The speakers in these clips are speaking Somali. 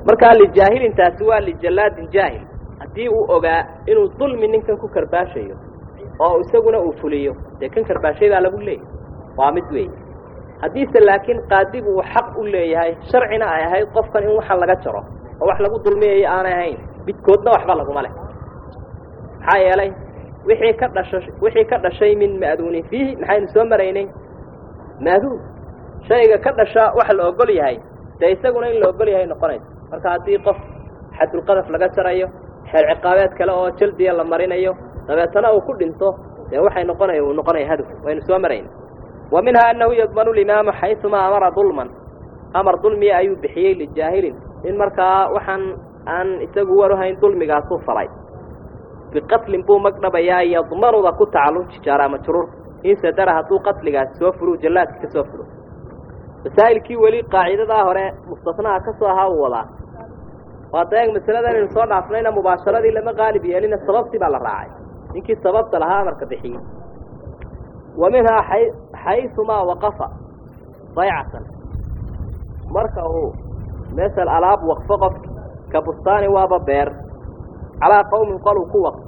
markaa lijaahilintaasi waa lijallaadin jaahil haddii uu ogaa inuu dulmi ninkan ku karbaashayo oo isaguna uu fuliyo dee kan karbaashaydaa lagu leeyahy waa mid weey haddiise laakiin qaadigu uu xaq u leeyahay sharcina ay ahayd qofkan in waxan laga jaro oo wax lagu dulmiyayo aanay ahayn midkoodna waxba laguma leh maxaa yeelay wixii ka dhasha wixii ka dhashay min ma'duunin fiihi maxaynu soo maraynay maaduun shayga ka dhasha waxa la ogol yahay dee isaguna in la ogol yahay noqonayso marka haddii qof xadulqadaf laga jarayo xeer ciqaabeed kale oo jaldiya la marinayo dabeetana uu ku dhinto dee waxay noqonaya uu noqonaya hadaf waynu soo marayna wa minhaa annahu yadmanu limaamu xaysumaa amara dulman amar dulmiya ayuu bixiyey lijaahilin in markaa waxaan aan isagu waruhayn dulmigaasuu falay biqatlin buu magdhabayaa yadmanuda ku tacalluji jaaraa majruur in sadara hadduu qatligaasi soo furu jallaadka ka soo furo masaa'ilkii weli qaacidadaa hore mustasnaha ka soo ahaa uu wadaa waa daeeg masalada inaynu soo dhaafnayna mubaasharadii lama qaalib yeelina sababtii baa la raacay ninkii sababta lahaa amarka bixiyey wa minhaa xaysumaa waqafa daycatan marka uu mesel alaab waqfo qofki ka bustaani waaba beer calaa qowmin qoluu ku waqf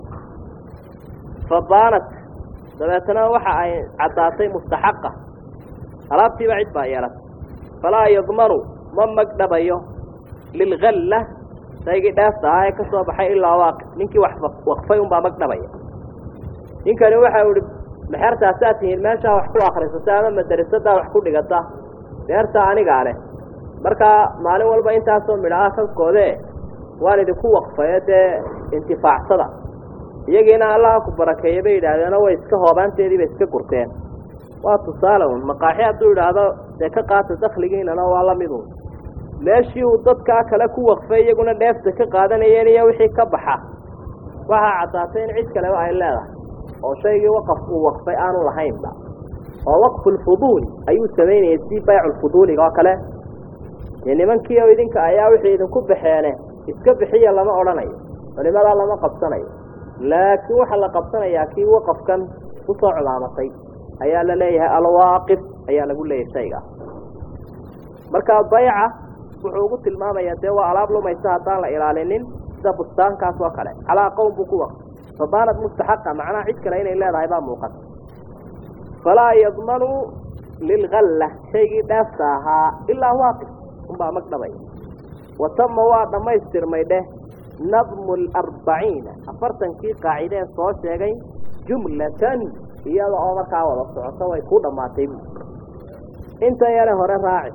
fadaanat dabeetana waxa ay caddaatay mustaxaqa alaabtiiba cid baa yeelatay falaa yadmanu ma magdhabayo lilgalla shaygii dheefta ahaa ee ka soo baxay ilaa waaqi ninkii wax waqfay unbaa magdhabaya ninkani waxa u ihi mexertaasaa tihiin meeshaa wax ku akrisata ama madarisadaa wax ku dhigata beertaa anigaa leh markaa maalin walba intaasoo midhaha kalkoodee waan idinku waqfayo dee intifaacsada iyagiina allaha ku barakeeya bay yidhaahdeenoo way iska hoobaanteediiba iska gurteen waa tusaale un maqaaxi hadduu idhaahdo dee ka qaata dakligiinana waa la midun meeshii uu dadkaa kale ku waqfay iyaguna dheefta ka qaadanayeen iyo wixii ka baxa waxaa caddaatay in cid kaleba ay leedahay oo shaygii waqaf uu waqfay aanu lahaynba oo waqfulfuduuli ayuu samaynayay si bayculfuduuliga oo kale dee nimankii oo idinka ayaa wixii idinku baxeene iska bixiya lama odhanayo culimadaa lama qabsanayo laakiin waxaa la qabsanayaa kii waqafkan kusoo culaamatay ayaa la leeyahay alwaaqif ayaa lagu leeyahay shayga marka bayca wuxuu ugu tilmaamayaa dee waa alaab lumaysa haddaan la ilaalinin sida bustaankaas oo kale calaa qowm buu ku waqfay fadaanad mustaxaqa macnaha cid kale inay leedahay baa muuqata falaa yadmanu lilgalla shaygii dheefta ahaa ilaa waaqif unbaa magdhabaya wa tama waa dhammaystirmay dheh nadmu alarbaciina afartankii qaacideen soo sheegay jumlatan iyada oo markaa wada socoto way ku dhammaatay bu intan yare hore raaci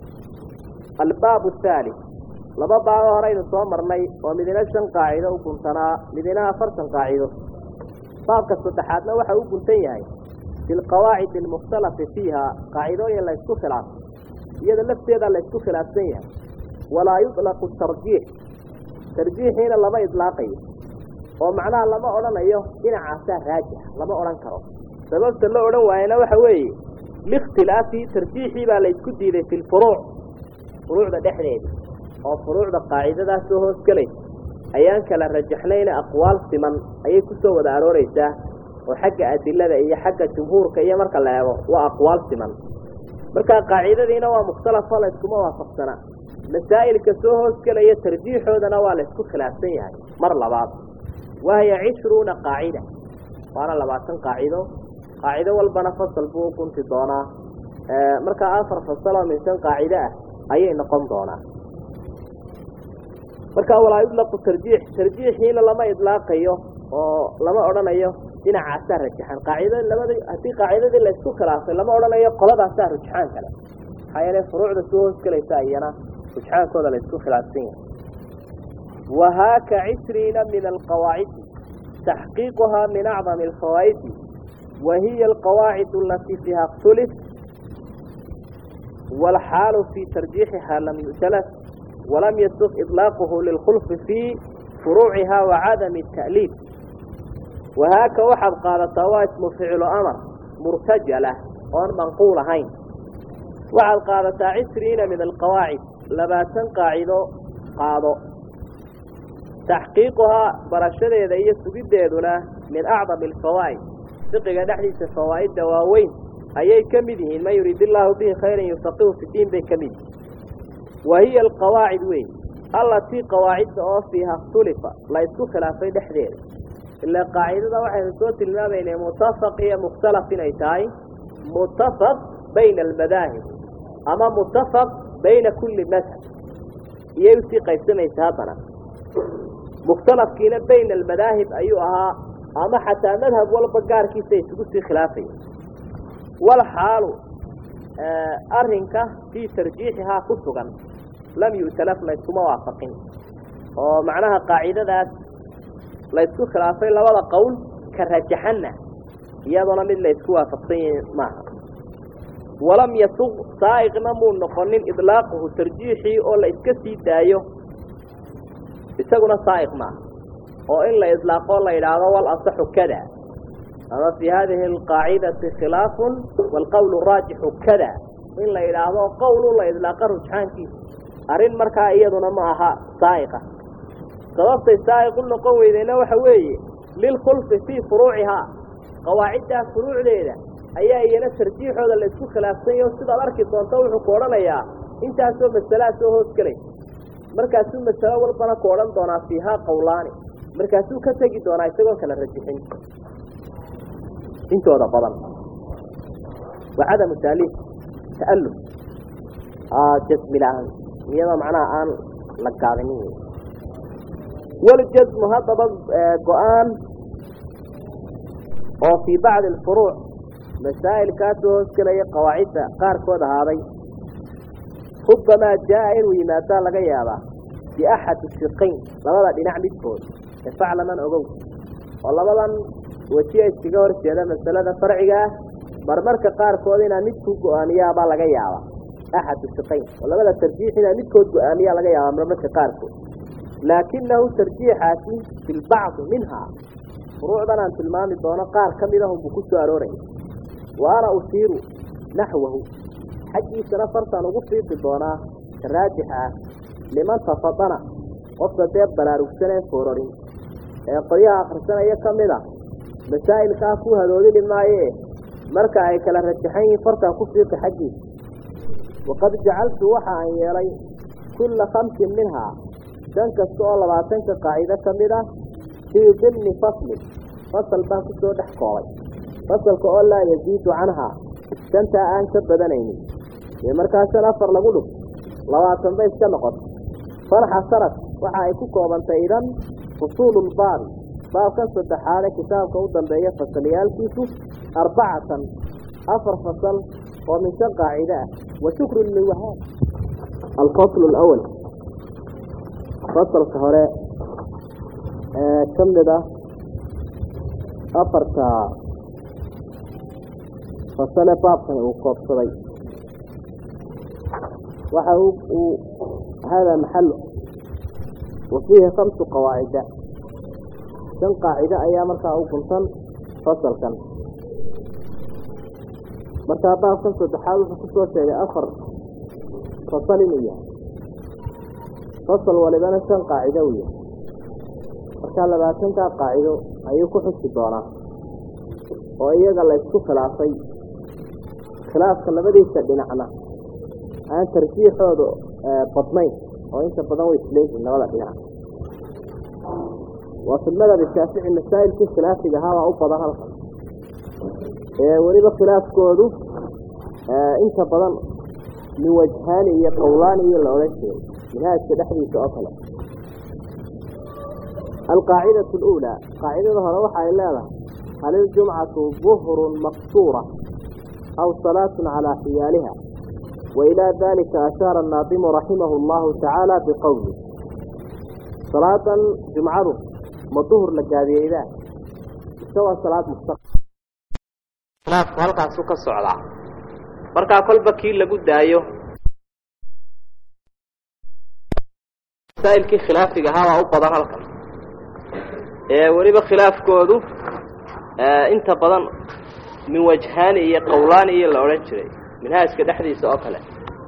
albaab athaali laba baabo horeynu soo marnay oo midina shan qaacido u guntanaa midina afartan qaacido baabka saddexaadna waxa u guntan yahay bilqawaacid almukhtalafi fiiha qaacidooyin la ysku khilaafay iyada lafteeda la ysku khilaafsan yahay walaa yuطlaqu tarjiix tarjiixiina lama idlaaqayo oo macnaha lama odhanayo dhinacaasaa raajix lama odhan karo sababta la odhan waayana waxa weeye likhtilaafi tarjiixii baa la ysku diiday fi lfuruuc furuucda dhexdeeda oo furuucda qaacidadaas soo hoos gelaysa ayaan kala rajaxnayna aqwaal siman ayay ku soo wada arooreysaa oo xagga adilada iyo xagga jumhuurka iyo marka la eego waa aqwaal siman marka qaacidadiina waa mukhtalafo la yskuma waafaqsana masaa'ilka soo hoos gelaya tarjiixoodana waa la ysku khilaafsan yahay mar labaad wahiya cishruuna qaacida waana labaatan qaacido qaacido walbana fasal buu u gunti doonaa markaa afar fasaloo min shan qaacido ah ayay noqon doonaa marka walaa yudlaqu tarjiix tarjiixiina lama idlaaqayo oo lama odhanayo dhinacaasaa rajaxan qaacida labada haddii qaacidadii la isku khilaafay lama odhanayo qoladaasaa rujxaan kale maxaa yeele furuucda soo hoosgelaysa iyana rujxaankooda la isku khilaafsan yahay wahaaka cishriina min alqawaacidi taxqiiquhaa min acdami alfawaa'idi wa hiya alqawaacid alatii fiiha اktulif wاlxaalu fii tarjiixiha lam yu'talaf walam yasuf iطlaaquhu lilkhulfi fii furuuciha wacadami الta'liif wahaaka waxaad qaadataa waa ismu ficlu amar murtajalah oon manquul ahayn waxaad qaadataa cishriina min alqawaacid labaatan qaacido qaado taxqiiquhaa barashadeeda iyo sugiddeeduna min acdami alfawaa'id fiqiga dhexdiisa fawaa'idda waaweyn ayay ka mid yihiin man yuriid illaahu bihi khayran yufaqihu fi diin bay ka mid yihiin wa hiya alqawaacid wey allatii qawaacidda oo fiiha khtulifa la isku khilaafay dhexdeeda ilaa qaacidada waxaynu soo tilmaamaynay mutafaq iyo mukhtalaf inay tahay mutafaq bayna almadaahib ama mutafaq bayna kulli madhab iyay usii qaybsamaysa haddana mukhtalafkiina bayna almadaahib ayuu ahaa ama xataa madhab walba gaarkiisa isugu sii khilaafaya wal xaalu arrinka fii tarjiixihaa ku sugan lam yu'talaf layskuma waafaqin oo macnaha qaacidadaas laysku khilaafay labada qowl ka rajaxanna iyadoona mid laysku waafaqsan yahi maaha walam yasuq saa'iqna muu noqonin idlaaquhu tarjiixii oo la iska sii daayo isaguna saa'iq maaha oo in la idlaaqoo la yidhaahdo wal asaxu kada ama fii hadihi alqaacidati khilaafun waalqowlu raajixu kada in la yidhaahdo qowlu la idlaaqa rujxaankiisa arrin markaa iyaduna ma aha saa'iqa sababtay saa'iq u noqon weydeyna waxa weeye lilkhulfi fii furuucihaa qawaaciddaa furuucdeeda ayaa iyana tarjiixooda la isku khilaafsanyaho sidaad arki doonto wuxuu ku odhanayaa intaasoo masalaa soo hoos gelay markaasuu masalo walbana ku odhan doonaa fiihaa qowlaani markaasuu ka tegi doonaa isagoon kala rajixin intooda badan wa cadamu taaliif ta'allum jasmi la-aan iyadoo macnaha aan la gaabinin waljasmu haddaba go-aan oo fii bacdi alfuruuc masaa'ilkaasoo hoosgelaya qawaacidda qaarkood ahaaday rubbamaa jaa-a inuu yimaadaa laga yaabaa biaxadi siqayn labada dhinac midkood efaclaman ogow oo labadan wejiya iskaga hor jeeda masalada farciga ah marmarka qaarkood inaa mid ku go-aamiyaabaa laga yaabaa axadu siqayn oo labada tarjiix inaa midkood go-aamiyaa laga yaabaa marmarka qaarkood laakinahu tarjiixaasi fi lbacdi minhaa furuucdan aan tilmaami doono qaar ka mid ahunbuu ku soo arooraya wa ana ushiiru naxwahu xaggiisana fartaan ugu fiiqi doonaa ka raajixa ah liman tafadana qofka dee baraarugsaneen fororin ee qolyaha akhrisanaya ka mid a masaa'ilkaa ku hadoodili maayee marka ay kala rajaxan yihiin fartaan ku fiiqi xaggiisa waqad jacaltu waxa aan yeelay kulla khamsin minhaa shan kasta oo labaatanka qaacido ka mid ah fii dimni faslin fasal baan ku soo dhex koobay fasalka oo laa yaziidu canhaa shantaa aan ka badanaynin iyo markaa shan afar lagu dhug labaatan bay iska noqoto fanxasanad waxa ay ku koobantay idan fusuululbaabi baabkan saddexaade kitaabka u dambeeya fasalyaalkiisu arbacatan afar fasal oo min shan qaacide ah wa shukru liwahaab alfaslu alawal fasalka hore ee ka mid ah afarta fasale baabkan uu koobsaday waxa uu hada maxalo wa fiihi khamsu qawaacida shan qaacide ayaa markaa u guntan fasalkan markaa baabkan saddexaad wuxuu kusoo sheegay afar fasal inuu yahay fasal walibana shan qaacido uu yahay markaa labaatankaa qaacido ayuu ku xusi doonaa oo iyaga la ysku khilaafay khilaafka labadiisa dhinacna aan tarjiixooda badnayn oo inta badan way isleeyihiin labada dhinac waa fi madhab shaafici masaa'ilkii khilaafiga ahaabaa u badan halkan ee weliba khilaafkoodu inta badan min wajhaani iyo qowlaani iyo la odhan jeeday minhaajka dhexdiisa oo kale alqaacidatu aluulaa qaacidada hore waxa ay leedahay hal iljumcatu duhrun maqsuura aw salaatun calaa xiyaaliha wailaa dalika ashaara annaadimu raximahu allahu tacaala biqowli salaadan jumcadu ma duhur la gaabiyeydaa mise waa salaad musta khilaafku halkaasu ka socdaa markaa kolba kii lagu daayo masaa'ilkii khilaafiga ahaabaa u badan halkan ee weliba khilaafkoodu inta badan min wajhaani iyo qowlaani iyo la odhan jiray minhaajka dhexdiisa oo kale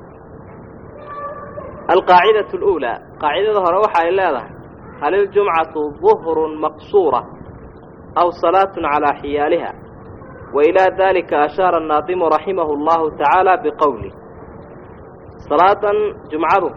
alqaacidatu aluulaa qaacidada hore waxa ay leedahay hal iljumcatu duhrun maqsuura aw salaatun calaa xiyaaliha wailaa dalika ashaara annaadimu raximahu allahu tacaala biqowli salaadan jumcadu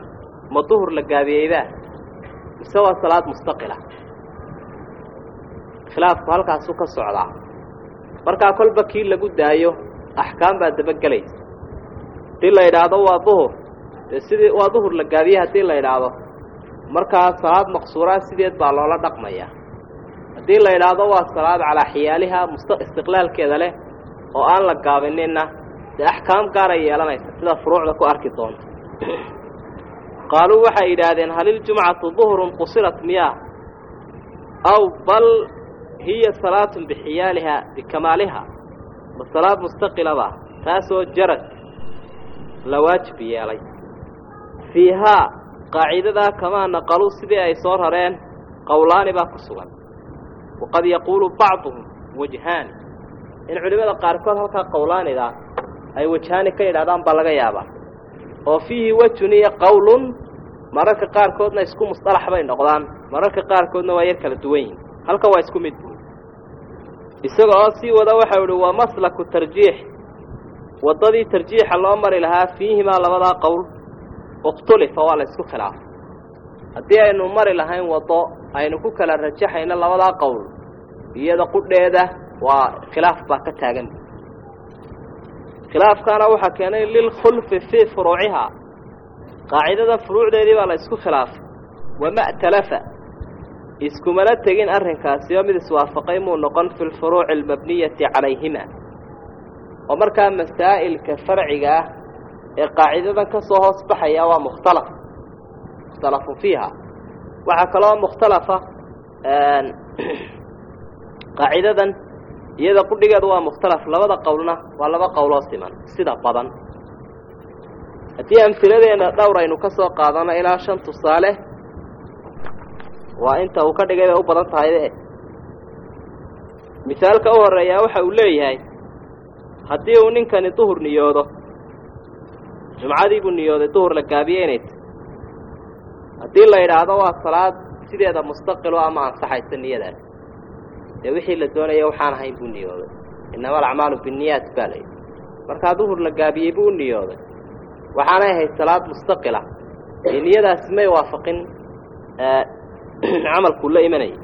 ma duhur la gaabiyeydaa mise waa salaad mustaqila khilaafku halkaasuu ka socdaa markaa kolba kii lagu daayo axkaam baa dabagelaysa haddii la yidhaahdo waa duhur dee sidii waa duhur la gaabiyey haddii la yidhaahdo markaa salaad maqsuuraa sideed baa loola dhaqmayaa haddii la yidhaahdo waa salaad calaa xiyaaliha musta istiqlaalkeeda leh oo aan la gaabininna dee axkaam gaaray yeelanaysa sida furuucda ku arki doonta qaaluu waxay yidhaahdeen hal iljumcatu duhrun qusirat miyaa aw bal hiya salaatun bixiyaaliha bikamaaliha ma salaad mustaqilaba taasoo jarad la waajib yeelay fiihaa qaacidadaa kamaa naqaluu sidii ay soo rareen qowlaani baa ku sugan waqad yaquulu bacduhum wajhaani in culimmada qaarkood halkaa qowlaanidaa ay wajhaani ka yidhahdaan baa laga yaabaa oo fiihi wejun iyo qowlun mararka qaarkoodna isku musطalax bay noqdaan mararka qaarkoodna waa yar kala duwan yihin halkan waa isku mid buui isaga oo sii wada waxau ihi waa maslaku tarjiix waddadii tarjiixa loo mari lahaa fiihimaa labadaa qowl ikhtulifa waa la isku khilaafay haddii aynu mari lahayn waddo aynu ku kala rajaxayno labadaa qowl iyada qudheeda waa khilaaf baa ka taagan khilaafkaana waxaa keenay lilkhulfi fii furuucihaa qaacidadan furuucdeedii baa la isku khilaafay wama talafa iskumana tegin arrinkaasi oo mid iswaafaqay muu noqon fi lfuruuci almabniyati calayhima oo markaa masaa'ilka farciga ah ee qaacidadan ka soo hoos baxaya waa mukhtalaf mukhtalafun fiiha waxaa kaloo mukhtalafa qaacidadan iyada qudhigeedu waa mukhtalaf labada qowlna waa laba qowloo siman sida badan haddii amhiladeena dhowr aynu ka soo qaadano ilaa shan tusaale waa inta uu ka dhigay bay u badan tahay misaalka u horeeyaa waxa uu leeyahay haddii uu ninkani duhur niyoodo jumcadii buu niyooday duhur la gaabiye inay tahy haddii la yidhaahdo waa salaad sideeda mustaqilo ama ansaxaysa niyadaas dee wixii la doonaya waxaan ahayn buu niyooday innama alacmaalu binniyaat baa layidhi markaa duhur la gaabiyey buu u niyooday waxaanay ahayd salaad mustaqila ee niyadaasi may waafaqin camalkuu la imanayay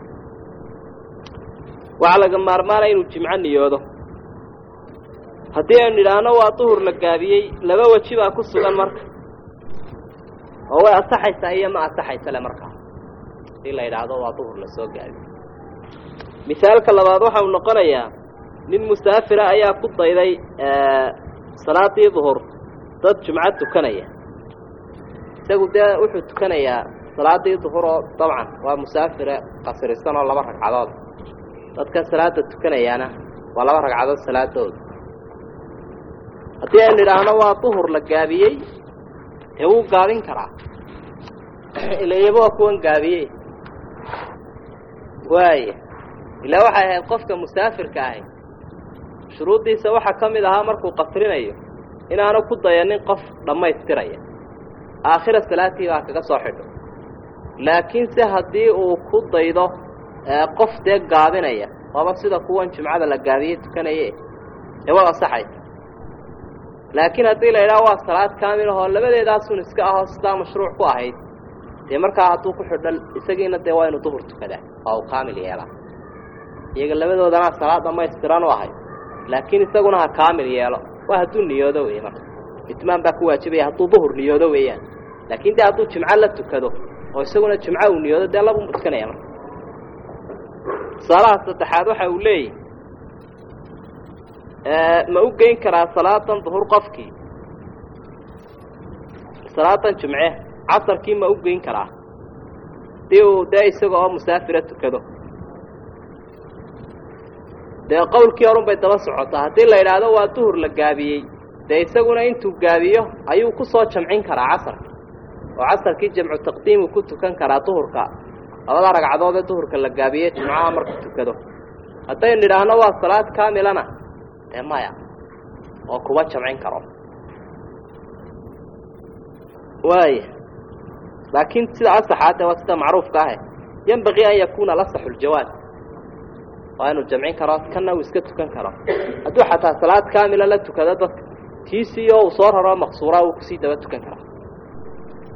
waxaa laga maarmaanaya inuu jimco niyoodo haddii aynu idhaahno waa duhur la gaabiyey laba weji baa ku sugan marka oo way asaxaysaa iyo ma asaxaysa le markaa haddii la yidhaahdo waa duhur la soo gaabiyey misaalka labaad waxa uu noqonayaa nin musaafira ayaa ku dayday salaadii duhur dad jumco tukanaya isagu dee wuxuu tukanayaa salaadii duhur oo dabcan waa musaafire qasrisan oo laba ragcadood dadka salaada tukanayaana waa laba ragcadood salaadooda haddii aynu idhaahno waa duhur la gaabiyey dee wuu gaabin karaa ila iyaba waa kuwan gaabiyey waaya ilaa waxay ahayd qofka musaafirka ahi shuruuddiisa waxaa ka mid ahaa markuu qasrinayo inaanu ku dayanin qof dhammaystiraya aakhira salaatii baa kaga soo xidho laakiinse haddii uu ku daydo qof dee gaabinaya waaba sida kuwan jumcada la gaabiyey tukanaye dee waa asaxaysa laakiin haddii la yidhaha waa salaad kaamil ahoo labadeedaasun iska ahoo sidaa mashruuc ku ahayd dee markaa hadduu ku xidho isagiina dee waa inuu duhur tukadaa waa uu kaamil yeelaa iyaga labadoodana salaad dhamaystiran u ahayd laakiin isaguna ha kaamil yeelo waa hadduu niyoodo weeye marka itmaan baa ku waajibaya hadduu duhur niyoodo weeyaan laakiin dee hadduu jimco la tukado oo isaguna jimco uu niyoodo dee labuu tukanaya marka tusaalaha saddexaad waxa uu leeyahy ma u geyn karaa salaadan duhur qofkii salaadan jimce casarkii ma u geyn karaa hadii uu dee isaga oo musaafira tukado dee qowlkii horun bay daba socotaa haddii la yidhaahdo waa duhur la gaabiyey dee isaguna intuu gaabiyo ayuu ku soo jamcin karaa casarka oo casarkii jamcu taqdiimu ku tukan karaa duhurka labada ragcadood ee duhurka la gaabiyey jimcaha marku tukado haddaynu idhaahno waa salaad kaamilana dee maya oo kuma jamcin karo waaya laakiin sida asaxaade waa sida macruufka ahe yembaqii an yakuuna lasaxu ljawaad waa inuu jamcin karo kanna uu iska tukan karo hadduu xataa salaad kaamila la tukado dadka tiisiiyo uu soo raro maqsuura uu kusii daba tukan karaa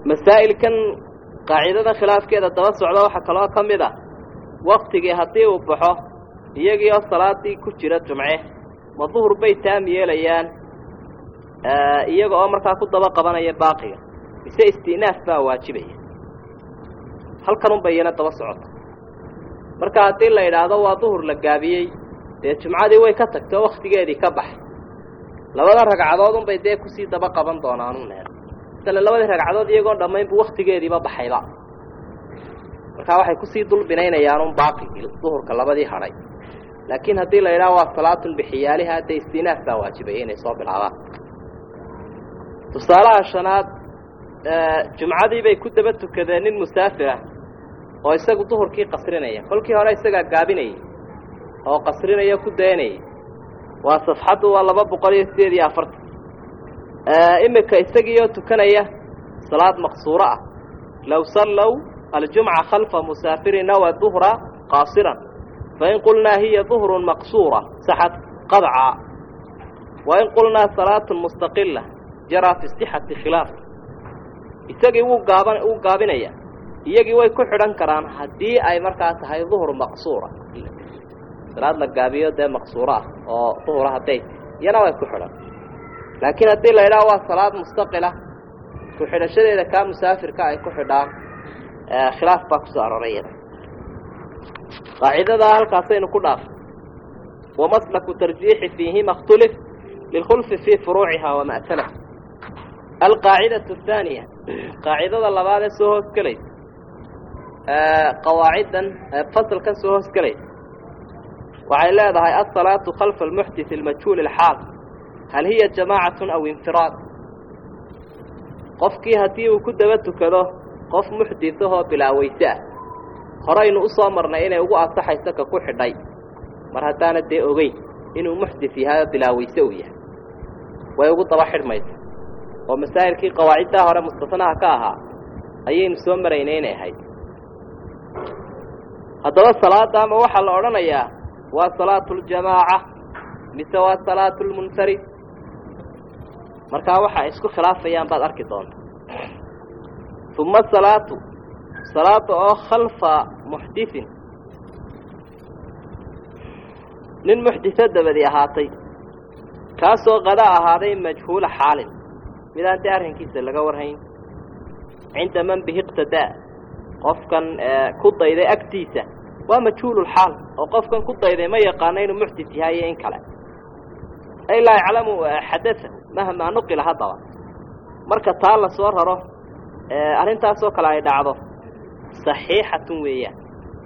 masaa'ilkan qaacidadan khilaafkeeda daba socda waxaa kaloo ka mid ah waktigii haddii uu baxo iyagii oo salaadii ku jira jumce ma duhur bay taam yeelayaan iyaga oo markaa ku daba qabanaya baaqiga mise isti'naaf baa waajibaya halkan unbay iyana daba socota marka haddii la idhaahdo waa duhur la gaabiyey dee jumcadii way ka tagtay oo wakhtigeedii ka baxay labada ragcadood unbay dee kusii daba qaban doonaan uneer masale labadii ragcadood iyagoon dhammaynbu wakhtigeediiba baxayba markaa waxay kusii dul binaynayaan un baaqigii duhurka labadii hadhay laakiin haddii la idhaha waa salaatun bixiyaaliha dee istinaaf baa waajibaya inay soo bilaabaan tusaalaha shanaad jumcadii bay ku daba tukadeen nin musaafir ah oo isagu duhurkii qasrinaya kolkii hore isagaa gaabinayay oo qasrinaya ku dayanayay waa safxaddu waa laba boqol iyo sideed iyo afartan imika isagiioo tukanaya salaad maqsuuro ah low sallow aljumca khalfa musaafirin nawa duhra qaasiran fain qulnaa hiya duhrun maqsuura saxad qadca wain qulnaa salaatun mustaqila jaraa fi sixati khilaaf isagii wuu gaaban wuu gaabinaya iyagii way ku xidhan karaan haddii ay markaa tahay duhur maqsuura salaad la gaabiyo dee maqsuuro ah oo duhura hadday iyana way ku xidhan laakiin haddii la idhaha waa salaad mustaqila ku xidhashadeeda kaa musaafirka ay ku xidhaan khilaaf baa kusoo aroray iyada qaacidadaa halkaasaynu ku dhaafay wamaslaku tarjiixi fiihima اktulif lilkhulfi fii furuuciha wama'tala alqaacidatu athaaniya qaacidada labaad ee soo hoos gelaysa qawaaciddan fasalkan soo hoos gelaysa waxay leedahay alsalaatu khalfa almuxdit almajhuul alxaal hal hiya jamaacatun aw infiraad qofkii haddii uu ku daba tukado qof muxditahoo bilaaweyse ah horaynu u soo marnay inay ugu ansaxayso ka ku xidhay mar haddaana dee ogeyn inuu muxdit yahay oo bilaaweyse uu yahay way ugu daba xidhmaysa oo masaa'ilkii qawaaciddaa hore mustasnaha ka ahaa ayaynu soo maraynay inay ahayd haddaba salaada ama waxaa la odhanayaa waa salaatu ljamaaca mise waa salaatu lmunfarid markaa waxa ay isku khilaafayaan baad arki doonta uma salaatu salaada oo khalfa muxditin nin muxdito dabadi ahaatay kaasoo qada ahaaday majhuula xaalin midaan dee arrinkiisa laga warhayn cinda man bihi iqtadaa qofkan ku dayday agtiisa waa majhuululxaal oo qofkan ku dayday ma yaqaano inuu muxdit yahay iyo in kale ay laa yaclamu xadaahu mahmaa nuqila haddaba marka taa la soo raro arrintaasoo kale ay dhacdo saxiixatun weeyaan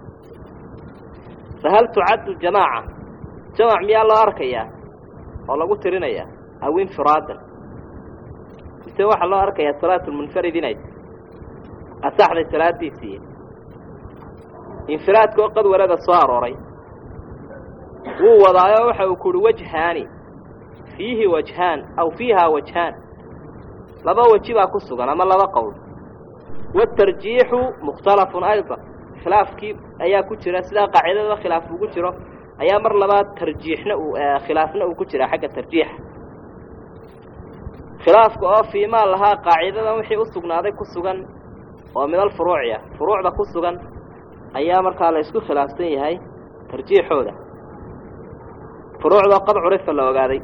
fahal tucaddu jamaaca jamac miyaa loo arkayaa oo lagu tirinayaa aw infiraadan mise waxaa loo arkayaa salaatu lmunfarid inay asaxday salaadiisii infiraadka oo qad walada soo arooray wuu wadaayo waxa uu kuhi wajhaani fiihi wajhaan aw fiihaa wajhaan laba weji baa ku sugan ama laba qowl waatarjiixu mukhtalafun aydan khilaafkii ayaa ku jira sidaa qaacidada khilaaf ugu jiro ayaa mar labaad tarjiixna uu khilaafna uu ku jiraa xagga tarjiixa khilaafka oo fiimaa lahaa qaacidadan wixii u sugnaaday ku sugan oo midal furuuci ah furuucda ku sugan ayaa markaa la isku khilaafsan yahay tarjiixooda furuucdoo qad curifa la ogaaday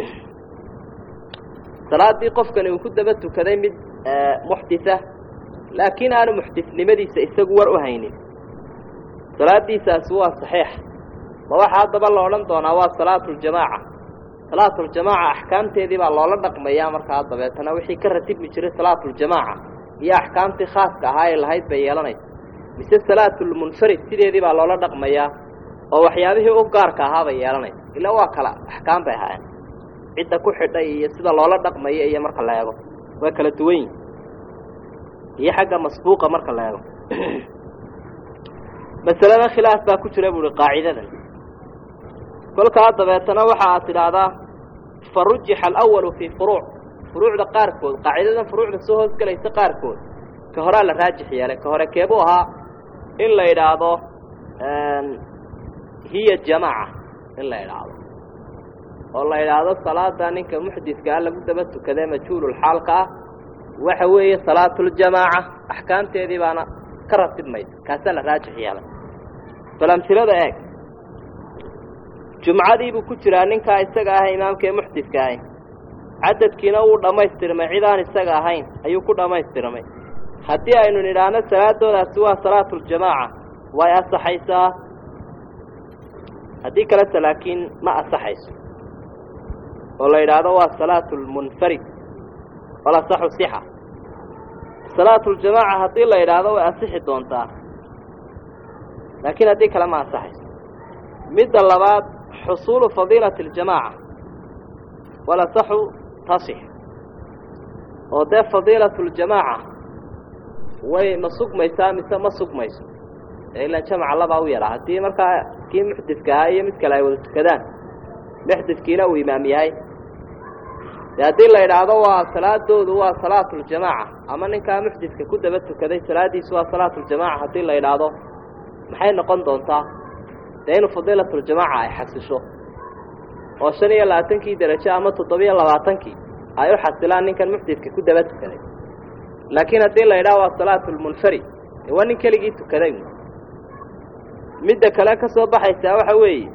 salaadii qofkani uu ku daba tukaday mid muxditha laakiin aanu muxdithnimadiisa isagu war u haynin salaadiisaasi waa saxiix ma waxaa haddaba la odhan doonaa waa salaatuljamaaca salaatuljamaaca axkaamteedii baa loola dhaqmayaa markaa dabeetana wixii ka ratibmi jiray salaatuljamaaca iyo axkaamtii khaaska ahaa ee lahayd bay yeelanaysa mise salaatulmunfarid sideedii baa loola dhaqmayaa oo waxyaabihii u gaarka ahaa bay yeelanaysa ilaa waa kala axkaam bay ahaayeen cidda ku xidhay iyo sida loola dhaqmayo iyo marka la eego waa kala duwan yihin iyo xagga masbuuqa marka la eego masalada khilaaf baa ku jira buuhi qaacidadan kolkaa dabeetana waxa aad tidhaahdaa fa rujixa alawalu fii furuuc furuucda qaarkood qaacidadan furuucda soo hoosgelaysa qaarkood ka horaa la raajix yeelay ka hore keebuu ahaa in la idhaahdo hiya jamaaca in la idhaahdo oo la idhaahdo salaada ninka muxdidka ah lagu daba tukadee majhuululxaalka ah waxa weeye salaatuljamaaca axkaamteedii baana ka ratib maysa kaasaa la raajix yeelay bal amsilada eeg jumcadiibuu ku jiraa ninkaa isaga ah imaamka ee muxdidka ahi cadadkiina wuu dhammaystirmay cid aan isaga ahayn ayuu ku dhammaystirmay haddii aynu nidhaahno salaadoodaasi waa salaatuljamaaca way asaxaysaa haddii kalese laakiin ma asaxayso oo la yidhaahdo waa salaatu lmunfarid walasaxu sixa salaatuljamaaca haddii la yidhaahdo way asixi doontaa laakiin haddii kale ma asaxayso midda labaad xusuulu fadiilati aljamaaca walasaxu tasix oo dee fadiilatu ljamaaca way ma sugmaysaa mise ma sugmayso ee ilaan jamaca labaa u yaraa haddii markaa kii muxdidka ahaa iyo mid kale ay wada tukadaan muxdidkiina uu imaam yahay de haddii la yidhaahdo waa salaadoodu waa salaatuljamaaca ama ninkaa muxdidka ku daba tukaday salaadiisu waa salaatuljamaaca haddii la yidhaahdo maxay noqon doontaa dee inu fadiilatuljamaaca ay xasisho oo shan iyo labaatankii derajo ama toddobiyo labaatankii ay u xasilaan ninkan muxdidka ku daba tukaday laakiin haddii la yidhaha waa salaatulmunfarid dee waa nin keligii tukaday midda kale ka soo baxaysaa waxa weeye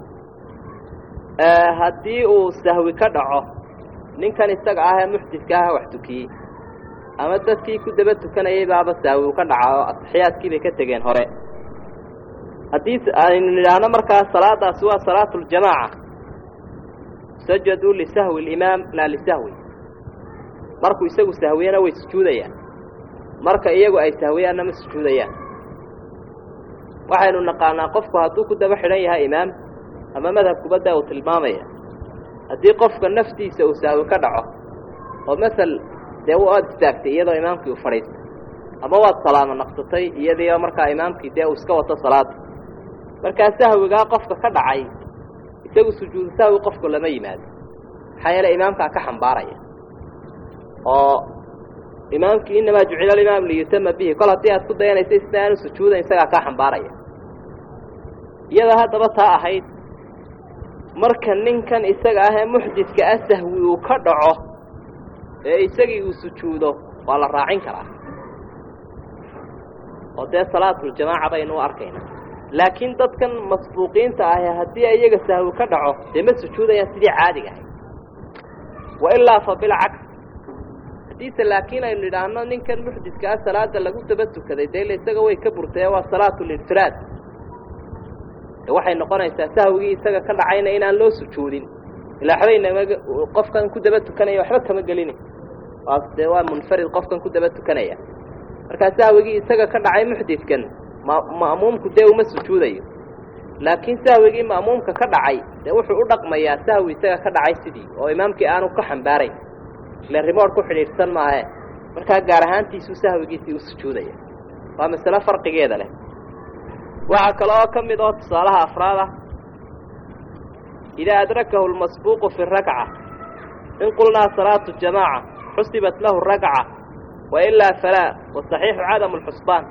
haddii uu sahwi ka dhaco ninkan isaga ah ee muxdidka ah wax tukiyey ama dadkii ku daba tukanayay baaba sahwi u ka dhaca oo ataxiyaadkii bay ka tegeen hore haddii aynu nidhaahno markaa salaadaasi waa salaatuljamaaca sajaduu lisahwi alimaam laa lisahwi markuu isagu sahwiyana way sujuudayaan marka iyagu ay sahwiyaanna ma sujuudayaan waxaynu naqaanaa qofku hadduu ku daba xidhan yahay imaam ama madhabkubadda uu tilmaamaya haddii qofka naftiisa uu sahwi ka dhaco oo masel dee waad istaagtay iyadoo imaamkii uu fadhiistay ama waad salaamo naqsatay iyadiioo markaa imaamkii dee uu iska wato salaada markaa sahwigaa qofka ka dhacay isagu sujuudu sahwi qofku lama yimaado maxaa yeele imaamkaa ka xambaaraya oo imaamkii inamaa jucila alimaam liyutama bihi kol haddii aad ku dayanaysa isna aanu sujuudan isagaa kaa xambaaraya iyada haddaba taa ahayd marka ninkan isaga ah ee muxdidka ah sahwi uu ka dhaco ee isagii uu sujuudo waa la raacin karaa oo dee salaatuljamaaca baynu u arkaynaa laakiin dadkan masbuuqiinta ahi haddii iyaga sahwi ka dhaco dee ma sujuudayaan sidii caadiga ahay wa ilaa fa bilcaks haddiise laakiin aynu idhaahno ninkan muxdidka ah salaada lagu daba tukaday dee ila isaga way ka burtaye waa salaatulinfiraad de waxay noqonaysaa sahwigii isaga ka dhacayna inaan loo sujuudin ilaa waxbaynama qofkan ku daba tukanaya waxba kama gelini waas dee waa munfarid qofkan ku daba tukanaya markaa sahwigii isaga ka dhacay muxdidkan ma ma'muumku dee uma sujuudayo laakiin sahwigii ma'muumka ka dhacay dee wuxuu u dhaqmayaa sahwi isaga ka dhacay sidii oo imaamkii aanu ka xambaarayn ile rimood ku xidhiidhsan maahe markaa gaar ahaantiisuu sahwigiisii u sujuudaya waa masalo farqigeeda leh waxaa kale oo ka mid oo tusaalaha afraad ah idaa adrakahu lmasbuuqu fi rakca in qulnaa salaatu jamaaca xusibat lahu rakca wa ilaa falaa wasaxiixu cadamu lxusbaan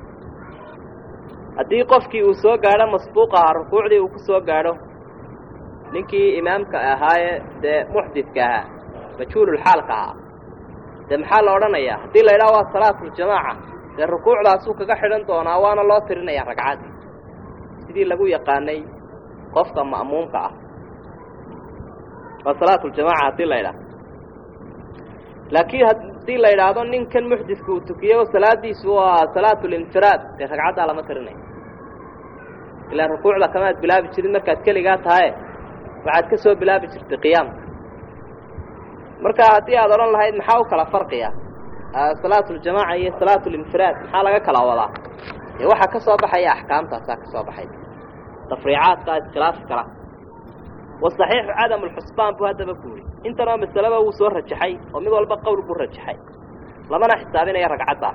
haddii qofkii uu soo gaadho masbuuq ahaa rukuucdii uu ku soo gaadho ninkii imaamka ahaaye dee muxdidka ahaa majhuululxaalka ahaa dee maxaa la odhanayaa haddii la idhaha waa salaatuljamaaca dee rukuucdaasuu kaga xidhan doonaa waana loo tirinayaa ragcaddii sidii lagu yaqaanay qofka ma'muumka ah waa salaatuljamaaca haddii la idhaha laakiin haddii la idhaahdo ninkan muxdidka uu tukiyo salaadiisu waa salaatulinfiraad dee ragcaddaa lama tirinaya ilaa rukuucda kamaad bilaabi jirin markaad keligaa tahaye waxaad ka soo bilaabi jirtay qiyaamka marka haddii aad odhan lahayd maxaa u kala farqiya salaatuljamaaca iyo salaatulinfiraad maxaa laga kala wadaa dee waxaa ka soo baxaya axkaamtaasaa ka soo baxay tafriicaadkaa iskhilaafi kara wasaxiixu cadamu lxusbaan buu haddaba ku yidhi intanoo masaleba wuu soo rajaxay oo mid walba qowl buu rajaxay lamana xisaabinaya ragcaddaa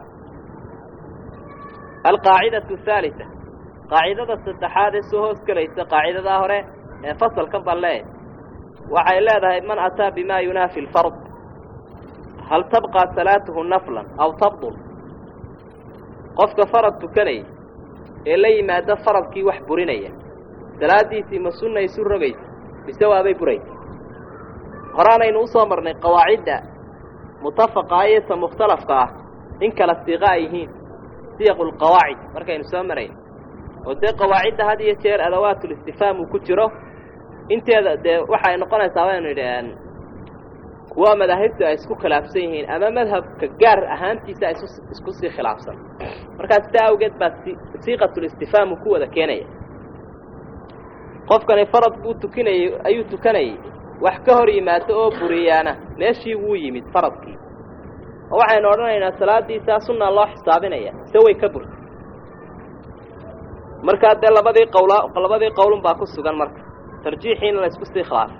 alqaacidatu haalita qaacidada saddexaad ee soo hoos gelaysa qaacidadaa hore ee fasalkan balle waxay leedahay man ataa bima yunaafi lfard hal tabqaa salaatuhu naflan aw tabdul qofka farad tukanaya ee la yimaado faradkii wax burinaya salaadiisii ma sunna isu rogaysa mise waabay buraysa horaanaynu usoo marnay qawaacidda mutafaqa iyo ta mukhtalafka ah in kala siiqa ay yihiin siyaqu lqawaacid markaynu soo marayn oo dee qawaacidda had iyo jeer adawaatul-istifhaam uu ku jiro inteeda dee waxay noqonaysaa baynu idhi kuwa madaahibtu ay isku khilaafsan yihiin ama madhabka gaar ahaantiisa ay isku sii khilaafsan markaa sidaa awgeed baa siiqatulistifhaam uu ku wada keenaya qofkani farad buu tukinayey ayuu tukanayey wax ka hor yimaado oo buriyaana meeshii wuu yimid faradkii oo waxaynu odhanaynaa salaadiisaa sunnaa loo xisaabinaya se way ka burtay markaa dee labadii qawla labadii qowlun baa ku sugan marka tarjiixiina la isku sii khilaafay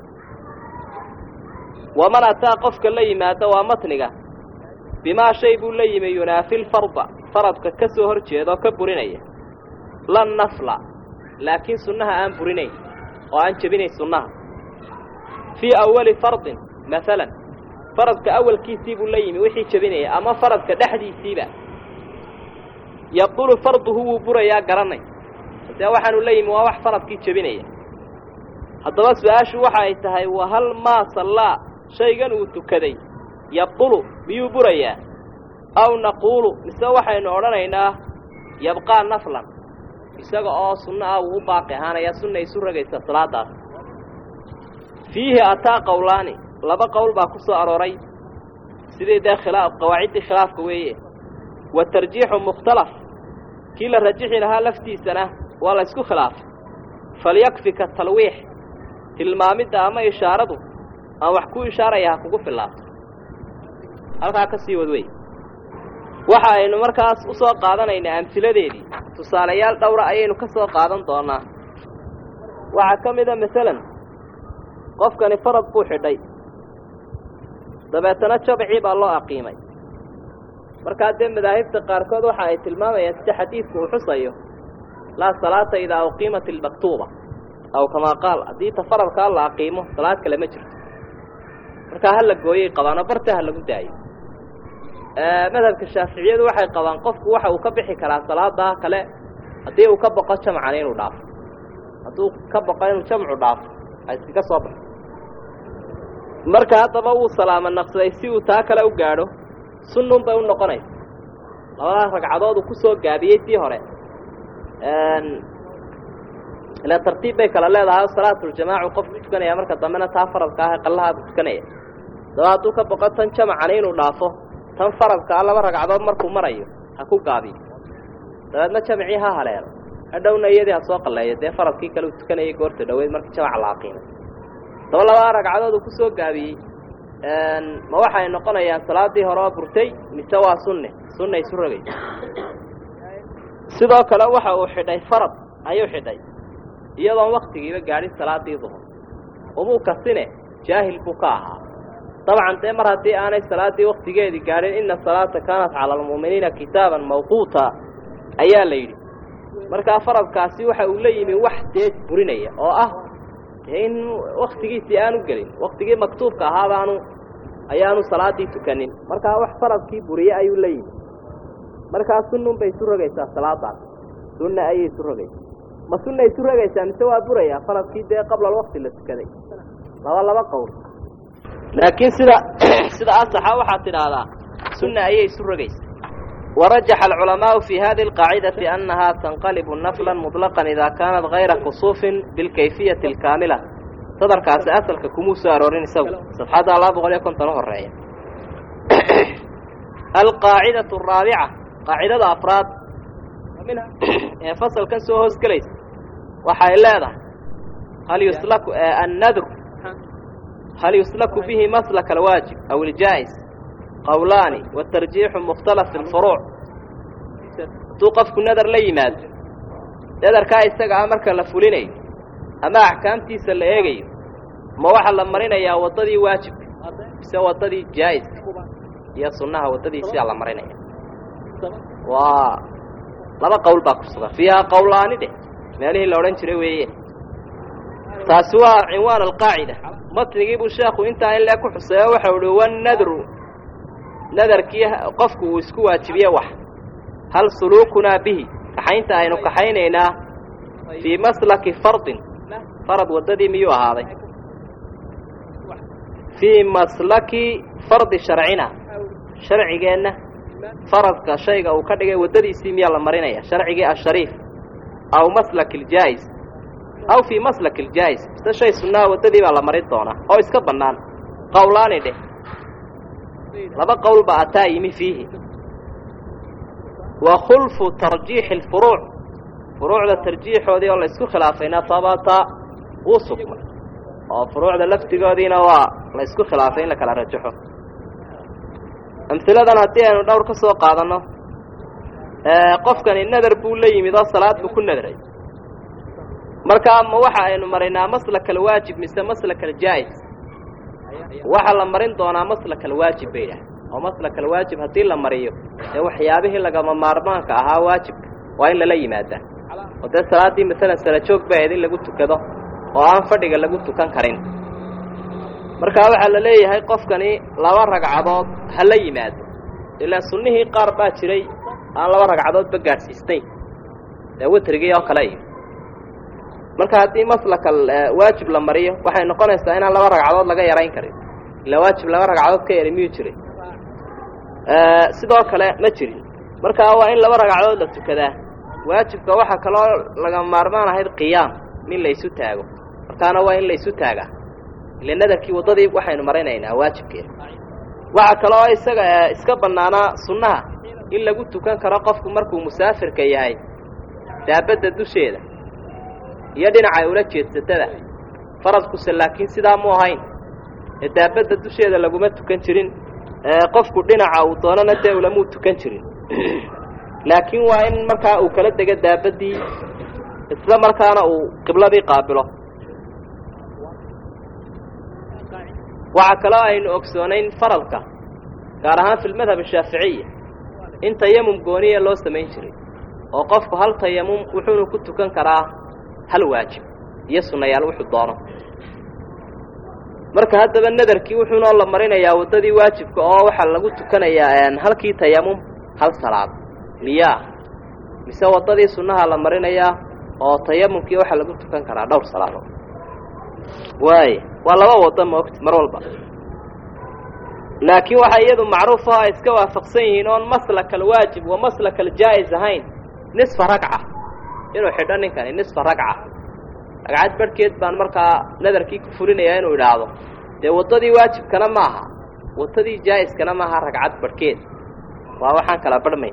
waman ataa qofka la yimaado waa matniga bimaa shay buu la yimi yunaafi lfarda faradka ka soo hor jeeda oo ka burinaya la nafla laakiin sunnaha aan burinayn oo aan jebinayn sunnaha fii awali fardin maalan faradka awalkiisii buu la yimi wixii jebinaya ama faradka dhexdiisiiba yabdulu farduhu wuu burayaa garanay dee waxaanu la yimi waa wax faradkii jebinaya haddaba su-aashu waxa ay tahay wahal maa sallaa shaygan uu tukaday yabdulu miyuu burayaa aw naquulu mise waxaynu odhanaynaa yabqaa naflan isaga oo sunno ah wuu u baaqi ahaanaya sunna isu ragaysa salaadaas fiihi ataa qowlaani laba qowl baa ku soo arooray sidii dee khilaaf qawaaciddii khilaafka weeye wa tarjiixu mukhtalaf kii la rajixi lahaa laftiisana waa la ysku khilaafay falyakfika talwiix tilmaamidda ama ishaaradu aan wax ku ishaaraya ha kugu filaato halkaa ka sii wad wey waxa aynu markaas u soo qaadanaynaa amhiladeedii tusaalayaal dhowra ayaynu ka soo qaadan doonaa waxaa ka mid a masalan qofkani farad buu xidhay dabeetana jabcii baa loo aqiimay markaa dee madaahibta qaarkood waxa ay tilmaamayaan sida xadiidku uu xusayo laa salaata idaa uqiimat ilmaktuuba aw kamaa qaal haddii ta faradkaa la aqiimo salaad kale ma jirto markaa ha la gooyay qabaano barta ha lagu daayo madhabka shaaficiyadu waxay qabaan qofku waxa uu ka bixi karaa salaadaa kale haddii uu ka boqo jamcani inuu dhaafo hadduu ka boqo inuu jamcu dhaafo ha iskaga soo baxo marka haddaba wuu salaamo naqsaday si uu taa kale u gaadho sunnun bay u noqonaysa labadaa ragcadood uu ku soo gaabiyey tii hore ila tartiib bay kala leedahay o salaatuljamaacu qofku tukanaya marka dambena taa faradka ah ee qallahaa buu tukanaya daba hadduu ka boqo tan jamcani inuu dhaafo tan faradka ah laba ragcadood markuu marayo ha ku gaabiyo dabeedna jamcii ha haleelo hadhowna iyadii ha soo qalleeyo dee faradkii kale uu tukanayay goorta dhaweyd markii jamca la aqiimay daba labada ragcadood uu ku soo gaabiyey ma waxay noqonayaan salaadii hore oo burtay mise waa sunne sunna isu rogaysa sidoo kale waxa uu xidhay farad ayuu xidhay iyadoon waktigiiba gaadhin salaadii duhur umuu kasine jaahil buu ka ahaa dabcan dee mar haddii aanay salaaddii waktigeedii gaadhin ina salaata kaanat cala almu'miniina kitaaban mawquuta ayaa la yidhi markaa faradkaasi waxa uu la yimi wax dee burinaya oo ah in waktigiisii aanu gelin waktigii maktuubka ahaabaanu ayaanu salaaddii tukanin markaa wax faradkii buriye ayuu la yimi markaa sunnun bay isu rogaysaa salaadaas sunna ayay isu rogaysaa ma sunna isu rogaysaa mise waa burayaa faradkii dee qabla alwakti la tukaday laba laba qowl laakiin sida sida asaxa waxaad tidhaahdaa sunna ayay isu rogaysaa warajaxa alculamaau fi hadi alqaacidati annaha tanqalibu naflan muطlaqan ida kaanat hayra kusuufin bilkayfiyati alkaamila sadarkaasi asalka kumuu soo aroorin isagu safxadda laba boqol iyo konton u horeeya alqaacidatu araabica qaacidada afraad ee fasalkan soo hoos gelaysa waxay leedahay hal yuslaku annadr hal yuslaku bihi maslaka alwaajib aw iljaa'is qowlaani watarjiixu mukhtalaf alfuruuc hadduu qofku nadar la yimaado nadarkaa isaga ah marka la fulinayo ama axkaamtiisa la eegayo ma waxaa la marinayaa waddadii waajibka mise waddadii jaa'iska iyo sunnaha waddadiisiaa la marinaya waa laba qowl baa ku sugan fiihaa qowlaani dheh meelihii la odhan jiray weeye taasi waa cinwaan alqaacida matnigii buu sheekhu intaa in lee ku xuseeyo waxau uhi wannadru nadarkii qofku uu isku waajibiye wax hal suluukunaa bihi kaxaynta aynu kaxaynaynaa fii maslaki fardin farad waddadii miyuu ahaaday fii maslaki fardi sharcina sharcigeenna faradka shayga uu ka dhigay waddadiisii miyaa la marinaya sharcigii ashariif aw maslak iljaa'is aw fii maslak iljaa'is mise shay sunnaha waddadii baa la marin doonaa oo iska bannaan qowlaani dheh laba qowl ba ataa yimi fiihi wa khulfu tarjiixi alfuruuc furuucda tarjiixoodii oo la isku khilaafayna tabata wuu sugmay oo furuucda laftigoodiina waa la isku khilaafay in la kala rajaxo amhiladan haddii aynu dhowr ka soo qaadanno qofkani nadar buu la yimid oo salaad buu ku nadray markaa ma waxa aynu marinaa maslaka alwaajib mise maslaka aljaa'is waxaa la marin doonaa maslaka alwaajib bay idhaah oo maslaka alwaajib haddii la mariyo dee waxyaabihii lagama maarmaanka ahaa waajibka waa in lala yimaadaa oo dee salaaddii masalan sala joog bay ahayd in lagu tukado oo aan fadhiga lagu tukan karin markaa waxaa la leeyahay qofkani laba ragcadood ha la yimaado ilaa sunnihii qaar baa jiray aan laba ragcadoodba gaadhsiisnayn dee witrigii oo kale iyo marka haddii maslaka waajib la mariyo waxay noqonaysaa inaan laba ragcadood laga yarayn karin ilaa waajib laba ragcadood ka yari miyuu jiray sidoo kale ma jirin markaa waa in laba ragcadood la tukadaa waajibka waxaa kaloo laga maarmaan ahayd qiyaam in la isu taago markaana waa in la isu taagaa ile nadarkii waddadii waxaynu marinaynaa waajibkeeda waxaa kaloo isaga iska bannaanaa sunnaha in lagu tukan karo qofku markuu musaafirka yahay daabadda dusheeda iyo dhinacay ula jeedsatada faradkuse laakiin sidaa mu ahayn ee daabadda dusheeda laguma tukan jirin qofku dhinaca uu doonana dee ulamuu tukan jirin laakiin waa in markaa uu kala dego daabaddii isla markaana uu qibladii qaabilo waxaa kaloo aynu ogsoonayn faradka gaar ahaan fi lmadhab ashaaficiya in tayamum gooniya loo samayn jiray oo qofku hal tayamum wuxuunu ku tukan karaa hal waajib iyo sunnayaal wuxuu doono marka haddaba nadarkii wuxuunoo la marinayaa waddadii waajibka oo waxaa lagu tukanayaa halkii tayamum hal salaad miyaa mise waddadii sunnaha la marinayaa oo tayamumkii waxaa lagu tukan karaa dhowr salaadood waaya waa laba waddo maogti mar walba laakiin waxaa iyadu macruuf oo ay iska waafaqsan yihiin oon maslaka alwaajib wa maslaka aljaa'is ahayn nisfa ragca inuu xidho ninkani nisfa ragca ragcad barhkeed baan markaa nadarkii ku fulinayaa inuu idhaahdo dee waddadii waajibkana maaha waddadii jaa'iskana maaha ragcad barhkeed waa waxaan kala barhmayn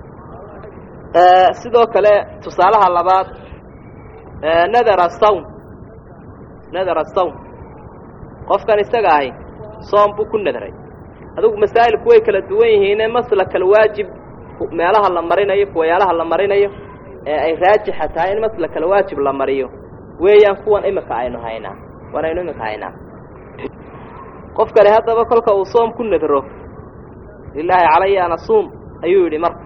sidoo kale tusaalaha labaad nadara sawm nadara sawm qofkan isaga ahi soom buu ku nadray adugu masaa'ilku way kala duwan yihiine maslaka alwaajib meelaha la marinayo kuwayaalaha la marinayo ee ay raajixa tahay in maslaka alwaajib la mariyo weeyaan kuwan imika aynu haynaa kuwan aynu imika haynaa qof kale haddaba kolka uu soom ku nadro lilaahi calaya an asuum ayuu yidhi marka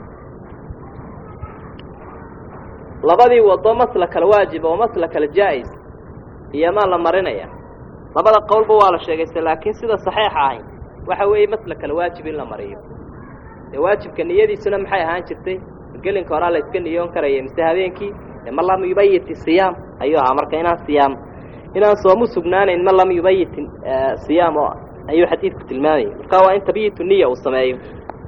labadii waddo maslaka alwaajib oo maslaka aljaa'is iyo maa la marinaya labada qowlba waa la sheegaysa laakiin sida saxiixa ahay waxa weeye maslaka alwaajib in la mariyo dee waajibka niyadiisuna maxay ahaan jirtay gelinka horaa la iska niyoon karaya mise habeenkii dee ma lam yubayiti siyaam ayuu ahaa marka inaan siyaam inaan soomu sugnaanayn ma lam yubayitin siyaam oo ayuu xadiidku tilmaamayay marka waa in tabyitu niya uu sameeyo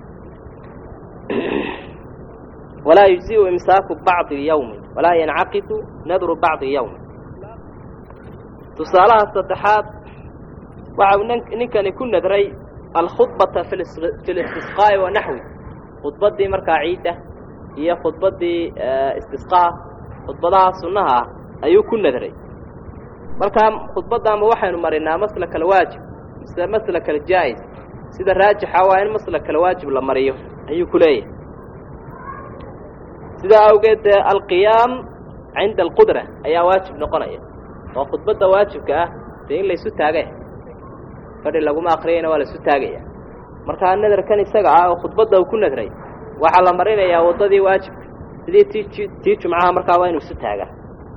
walaa yujziu imsaaku bacdi yawmin walaa yancaqidu nadru bacdi yawmin tusaalaha saddexaad waxa uu ninkani ku nadray alkhudbata fi listisqaa'i wa naxwi khudbaddii markaa ciidda iyo khudbaddii istisqaha khudbadaha sunnaha ah ayuu ku nadray markaa khudbaddaama waxaynu marinaa maslaka alwaajib mise maslaka aljaa'is sida raajixa waa in maslaka alwaajib la mariyo ayuu ku leeyahay sidaa awgeed dee alqiyaam cinda alqudra ayaa waajib noqonaya oo khudbadda waajibka ah dee in laysu taagay fadhi laguma akriyayna waa laisu taagaya markaa nadarkan isaga ah oo khudbadda uu ku nadray waxaa la marinayaa waddadii waajibka sidii tii tii jumcaha markaa waa inuu isu taagaa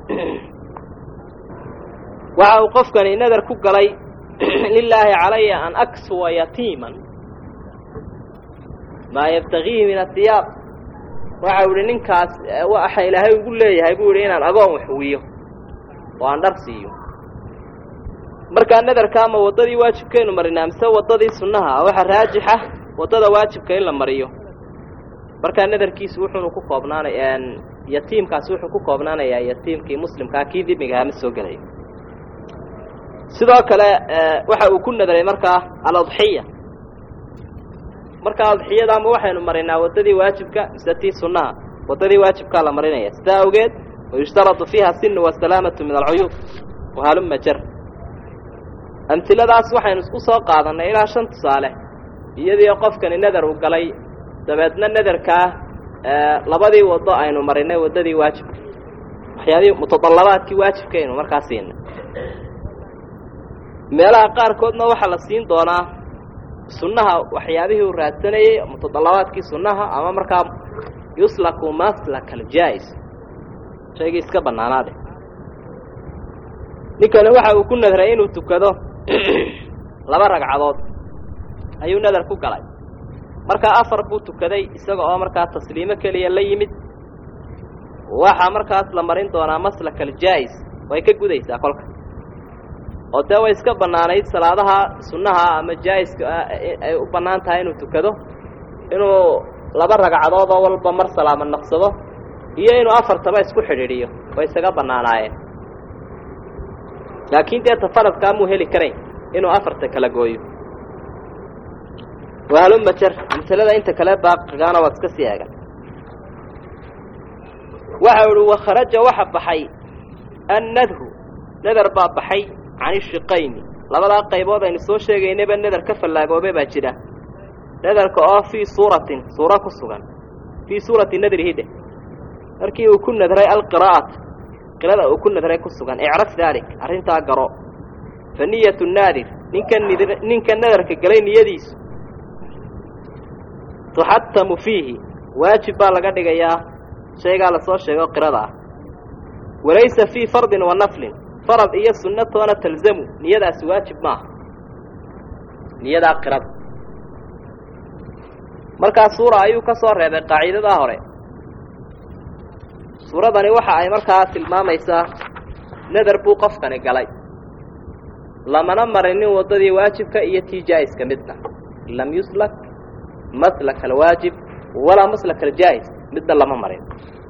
waxa uu qofkani nadar ku galay lilaahi calaya an aksuwa yatiiman maa yabtagiihi min asiyaab waxa u ihi ninkaas waxa ilaahay ugu leeyahay buu ihi inaan agoon waxwiyo oo aan dhar siiyo markaa nadarka ama waddadii waajibkaynu marinaa mise waddadii sunnaha waxa raajixa waddada waajibka in la mariyo markaa nadarkiisu wuxuunu ku koobnaanaya yatiimkaasi wuxuu ku koobnaanayaa yatiimkii muslimkaa kii dimigahaa ma soo gelayo sidoo kale waxa uu ku nadaray markaa aladxiya markaa adxiyada ama waxaynu marinaa waddadii waajibka mise tii sunnaha waddadii waajibkaa la marinaya sidaa awgeed wayushtaradu fiiha sinu wasalaamatu min alcuyuub wahaluma jar amtiladaas waxaynu isku soo qaadannay ilaa shan tusaale iyadii qofkani nadar uu galay dabeedna nadarkaa labadii waddo aynu marinay waddadii waajibka waxyaabihii mutadallabaadkii waajibka aynu markaa siinay meelaha qaarkoodna waxaa la siin doonaa sunnaha waxyaabihii uu raadsanayey mutadallabaadkii sunnaha ama markaa yuslaku maslak aljaa'is shaygii iska bannaanaade ninkani waxa uu ku nadray inuu tukado laba ragcadood ayuu nadar ku galay markaa afar buu tukaday isaga oo markaa tasliimo keliya la yimid waxaa markaas la marin doonaa maslak aljaa'is way ka gudaysaa kolka oo dee way iska bannaanayd salaadaha sunnaha ama jaa'iska ay u bannaan tahay inuu tukado inuu laba ragcadood oo walba mar salaamo naqsado iyo inuu afartaba isku xidhiidhiyo way isaga bannaanaayeen laakiin dee tafaradkaa muu heli karayn inuu afarta kala gooyo wahaluma jer amsalada inta kale baaqigaana waad iska sii eegan waxa uhi wakharaja waxa baxay annadru nadar baa baxay can ishiqayni labadaa qaybood aynu soo sheegaynayba nadar ka fallaagoobe baa jira nadarka oo fii suuratin suuro ku sugan fii suurati nadrihi dheh markii uu ku nadray alqiraa'ata qirada uu ku nadray ku sugan icraf daalik arrintaa garo fa niyatu naadir ninka nid ninka nadarka galay niyadiisu tuxatamu fiihi waajib baa laga dhigayaa shaygaa lasoo sheego qirada ah walaysa fii fardin wa naflin farad iyo sunno toona talzamu niyadaasi waajib maaha niyadaa qirada markaa suura ayuu ka soo reebay qaaciidadaa hore suuradani waxa ay markaa tilmaamaysaa nadar buu qofkani galay lamana marinin waddadii waajibka iyo tii jaa'iska midna lam yuslak maslak alwaajib walaa maslak aljaa'is midna lama marin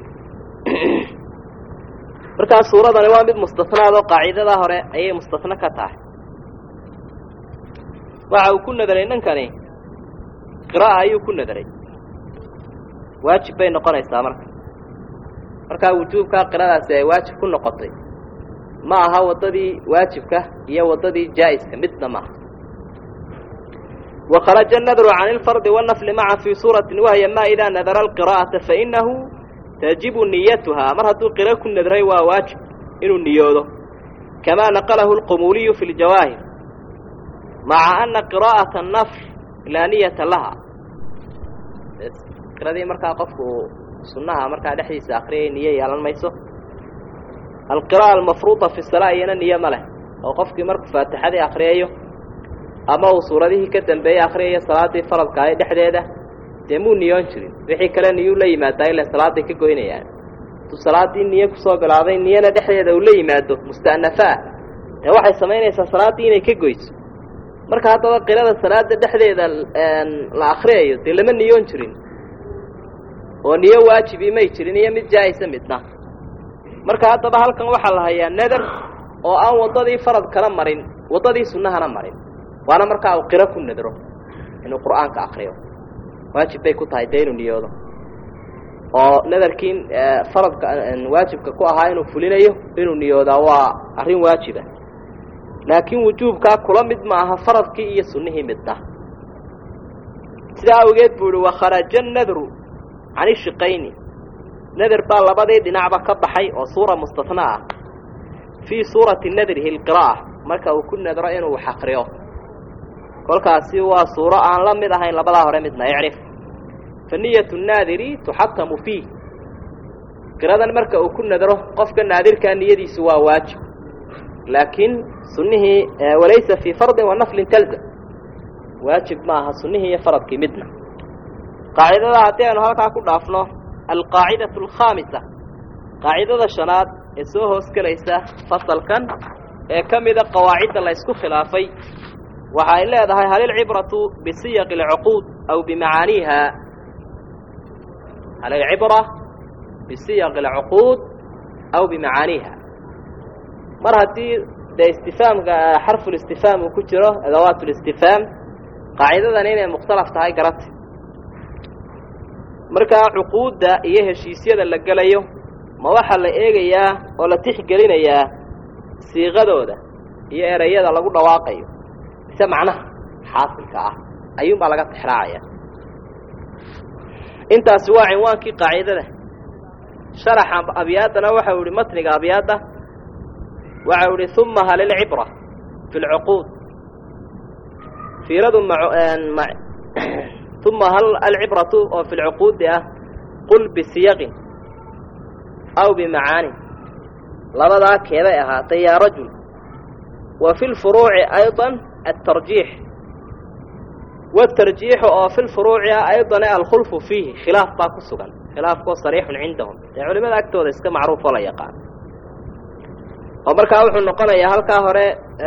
markaa suuradani waa mid mustanaad oo qaaciidadaa hore ayay mustano ka tahay waxa uu ku nadaray ninkani qira'a ayuu ku nadaray waajib bay noqonaysaa marka markaa wujuubkaa qiradaasi ay waajib ku noqotay ma aha waddadii waajibka iyo waddadii jaa'iska midna maaha wakharaja annadru cani alfardi wannafli maca fii suuratin wahya ma idaa nadara alqiraa'ata fainahu tajibu niyatuhaa mar hadduu qiro ku nadray waa waajib inuu niyoodo kamaa naqalahu alqumuuliyu fi ljawaahir maca ana qiraa'ata annafl laa niyata laha qiradii markaa qofku uu sunnaha markaa dhexdiisa akriyay niyo yeelan mayso alqira'a almafruuda fi salaa iyana niyo ma leh oo qofkii markuu faatixadii akriyayo ama uu suuradihii ka dambeeyey akriyayo salaaddii faradka ahay dhexdeeda dee muu niyoon jirin wixii kale niyuu la yimaadaa ila salaaday ka goynayaan intuu salaaddii niyo kusoo bilaabay niyana dhexdeeda uu la yimaado musta'nafa ah dee waxay samaynaysaa salaaddii inay ka goyso marka haddaba qirada salaada dhexdeeda la akriyayo dee lama niyoon jirin oo niyo waajibii may jirin iyo mid jaa'isa midna marka haddaba halkan waxaa la hayaa nadar oo aan waddadii farad kala marin waddadii sunnahana marin waana markaa uu qiro ku nadro inuu qur'aanka akriyo waajib bay ku tahay dee inuu niyoodo oo nadarkii faradka waajibka ku ahaa inuu fulinayo inuu niyoodaa waa arrin waajiba laakiin wujuubkaa kula mid ma aha faradkii iyo sunnihii midna sidaa awgeed buu ihi wakharaja nadru can ishiqayni nadar baa labadii dhinacba ka baxay oo suura mustatna ah fii suurati nadrihi alqiraa'a marka uu ku nadro inuu wax akriyo kolkaasi waa suuro aan la mid ahayn labadaa hore midna icrif fa niyatu naadiri tuxatamu fiih qiradan marka uu ku nadro qofka naadirkaa niyadiisu waa waajib laakiin sunnihii walaysa fii fardin wa naflin talzam waajib ma aha sunnihii iyo faradkii midna qaacidada haddii aynu halkaa ku dhaafno alqaacidatu alkhaamisa qaacidada shanaad ee soo hoos gelaysa fasalkan ee ka mida qawaacidda la ysku khilaafay waxa ay leedahay hal ilcibratu bisiyaqi alcuquud aw bimacaaniiha alcibra bisiyaq alcuquud aw bimacaaniiha mar haddii dee istifaamka xarfulistifaam uu ku jiro adawaat listifaam qaacidadan inay mukhtalaf tahay garata markaa cuquudda iyo heshiisyada la gelayo ma waxaa la eegayaa oo la tixgelinayaa siiqadooda iyo ereyada lagu dhawaaqayo mise macnaha xaasilka ah ayuunbaa laga tixraacaya intaasi waa cinwaankii qaacidada sharaxa abyaaddana waxau ihi matniga abyaadda waxau ihi uma hal ilcibra fi lcuquud fiiradu uma hal alcibratu oo fi lcuquudi ah qul bisiyaqin aw bimacaanin labadaa keeday ahaatay yaa rajul wa fi lfuruuci ayضa atarjiix watarjiixu oo fi lfuruuci ah ayضan alkhulfu fiihi khilaaf baa ku sugan khilaafkoo sariixun cindahum dee culimada agtooda iska macruufoo la yaqaan oo markaa wuxuu noqonayaa halkaa hore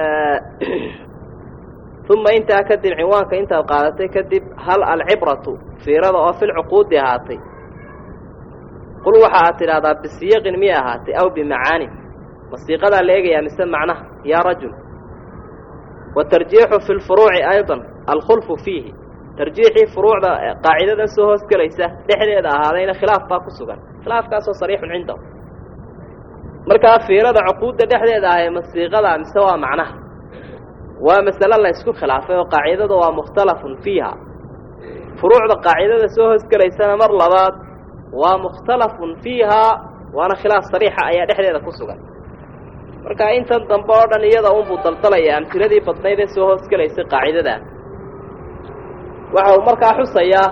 uma intaa kadib cinwaanka intaad qaadatay kadib hal alcibratu fiirada oo fi lcuquudi ahaatay qul waxa aad tidhaahdaa bisiyaqin miyay ahaatay aw bimacaanin masiiqadaa la eegayaa mise macnaha yaa rajul watarjiixu fi lfuruuci ayضa alkhulfu fiihi tarjiixii furuucda qaacidadan soo hoos gelaysa dhexdeeda ahaadayna khilaaf baa ku sugan khilaafkaasoo sariixun cindahu markaa fiirada cuquudda dhexdeeda ahay masiiqada mise waa macnaha waa masale la ysku khilaafay oo qaacidada waa mukhtalafun fiiha furuucda qaacidada soo hoos gelaysana mar labaad waa mukhtalafun fiihaa waana khilaaf sariixa ayaa dhexdeeda ku sugan marka intan dambe oo dhan iyada unbuu daldalaya amtiladii badnayd ee soo hoos gelaysay qaacidada waxa uu markaa xusayaa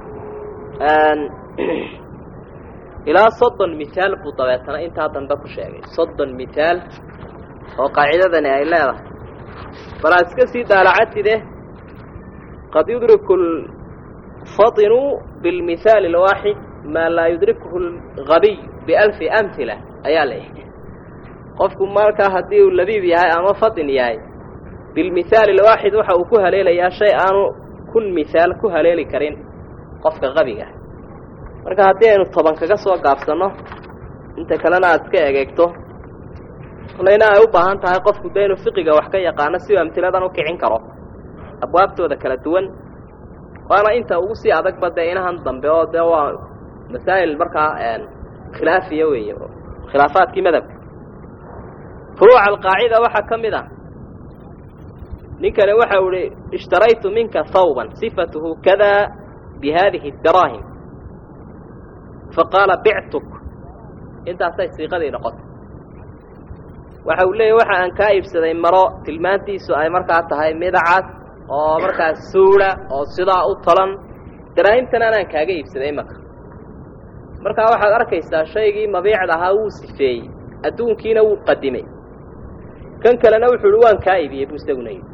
ilaa soddon mitaal buu dabeetana intaa dambe ku sheegay soddon mitaal oo qaacidadani ay leedahay balaa iska sii daalacatide qad yudriku lfatinu bilmithaali alwaaxid maa laa yudrikuhu algabiy bialfi amhila ayaa leeyahay qofku markaa haddii uu labiib yahay ama fatin yahay bilmithaali alwaaxid waxa uu ku haleelayaa shay aanu kun mithaal ku haleeli karin qofka qabiga marka haddii aynu toban kaga soo gaabsanno inta kalena aada iska egeegto layna ay u baahan tahay qofku dee inuu fiqiga wax ka yaqaano si uu amtiladan u kicin karo abwaabtooda kala duwan waana inta ugu sii adagba dee inahan dambe oo dee waa masaa'il markaa khilaafiya weeye khilaafaadkii madhabka furuuca alqaacida waxaa ka mid ah ninkani waxa u ihi ishtaraytu minka hawban sifatuhu kada bi haadihi daraahim faqaala bictuk intaasay siiqadii noqotay waxa uu leeyahy waxa aan kaa iibsaday maro tilmaantiisu ay markaa tahay midacas oo markaas suula oo sidaa u tolan daraahimtan anaan kaaga iibsaday imaka markaa waxaad arkaysaa shaygii mabiicda ahaa wuu sifeeyey adduunkiina wuu qadimay kan kalena wuxuu uhi waan kaa iibiyey buu isaguna yidhi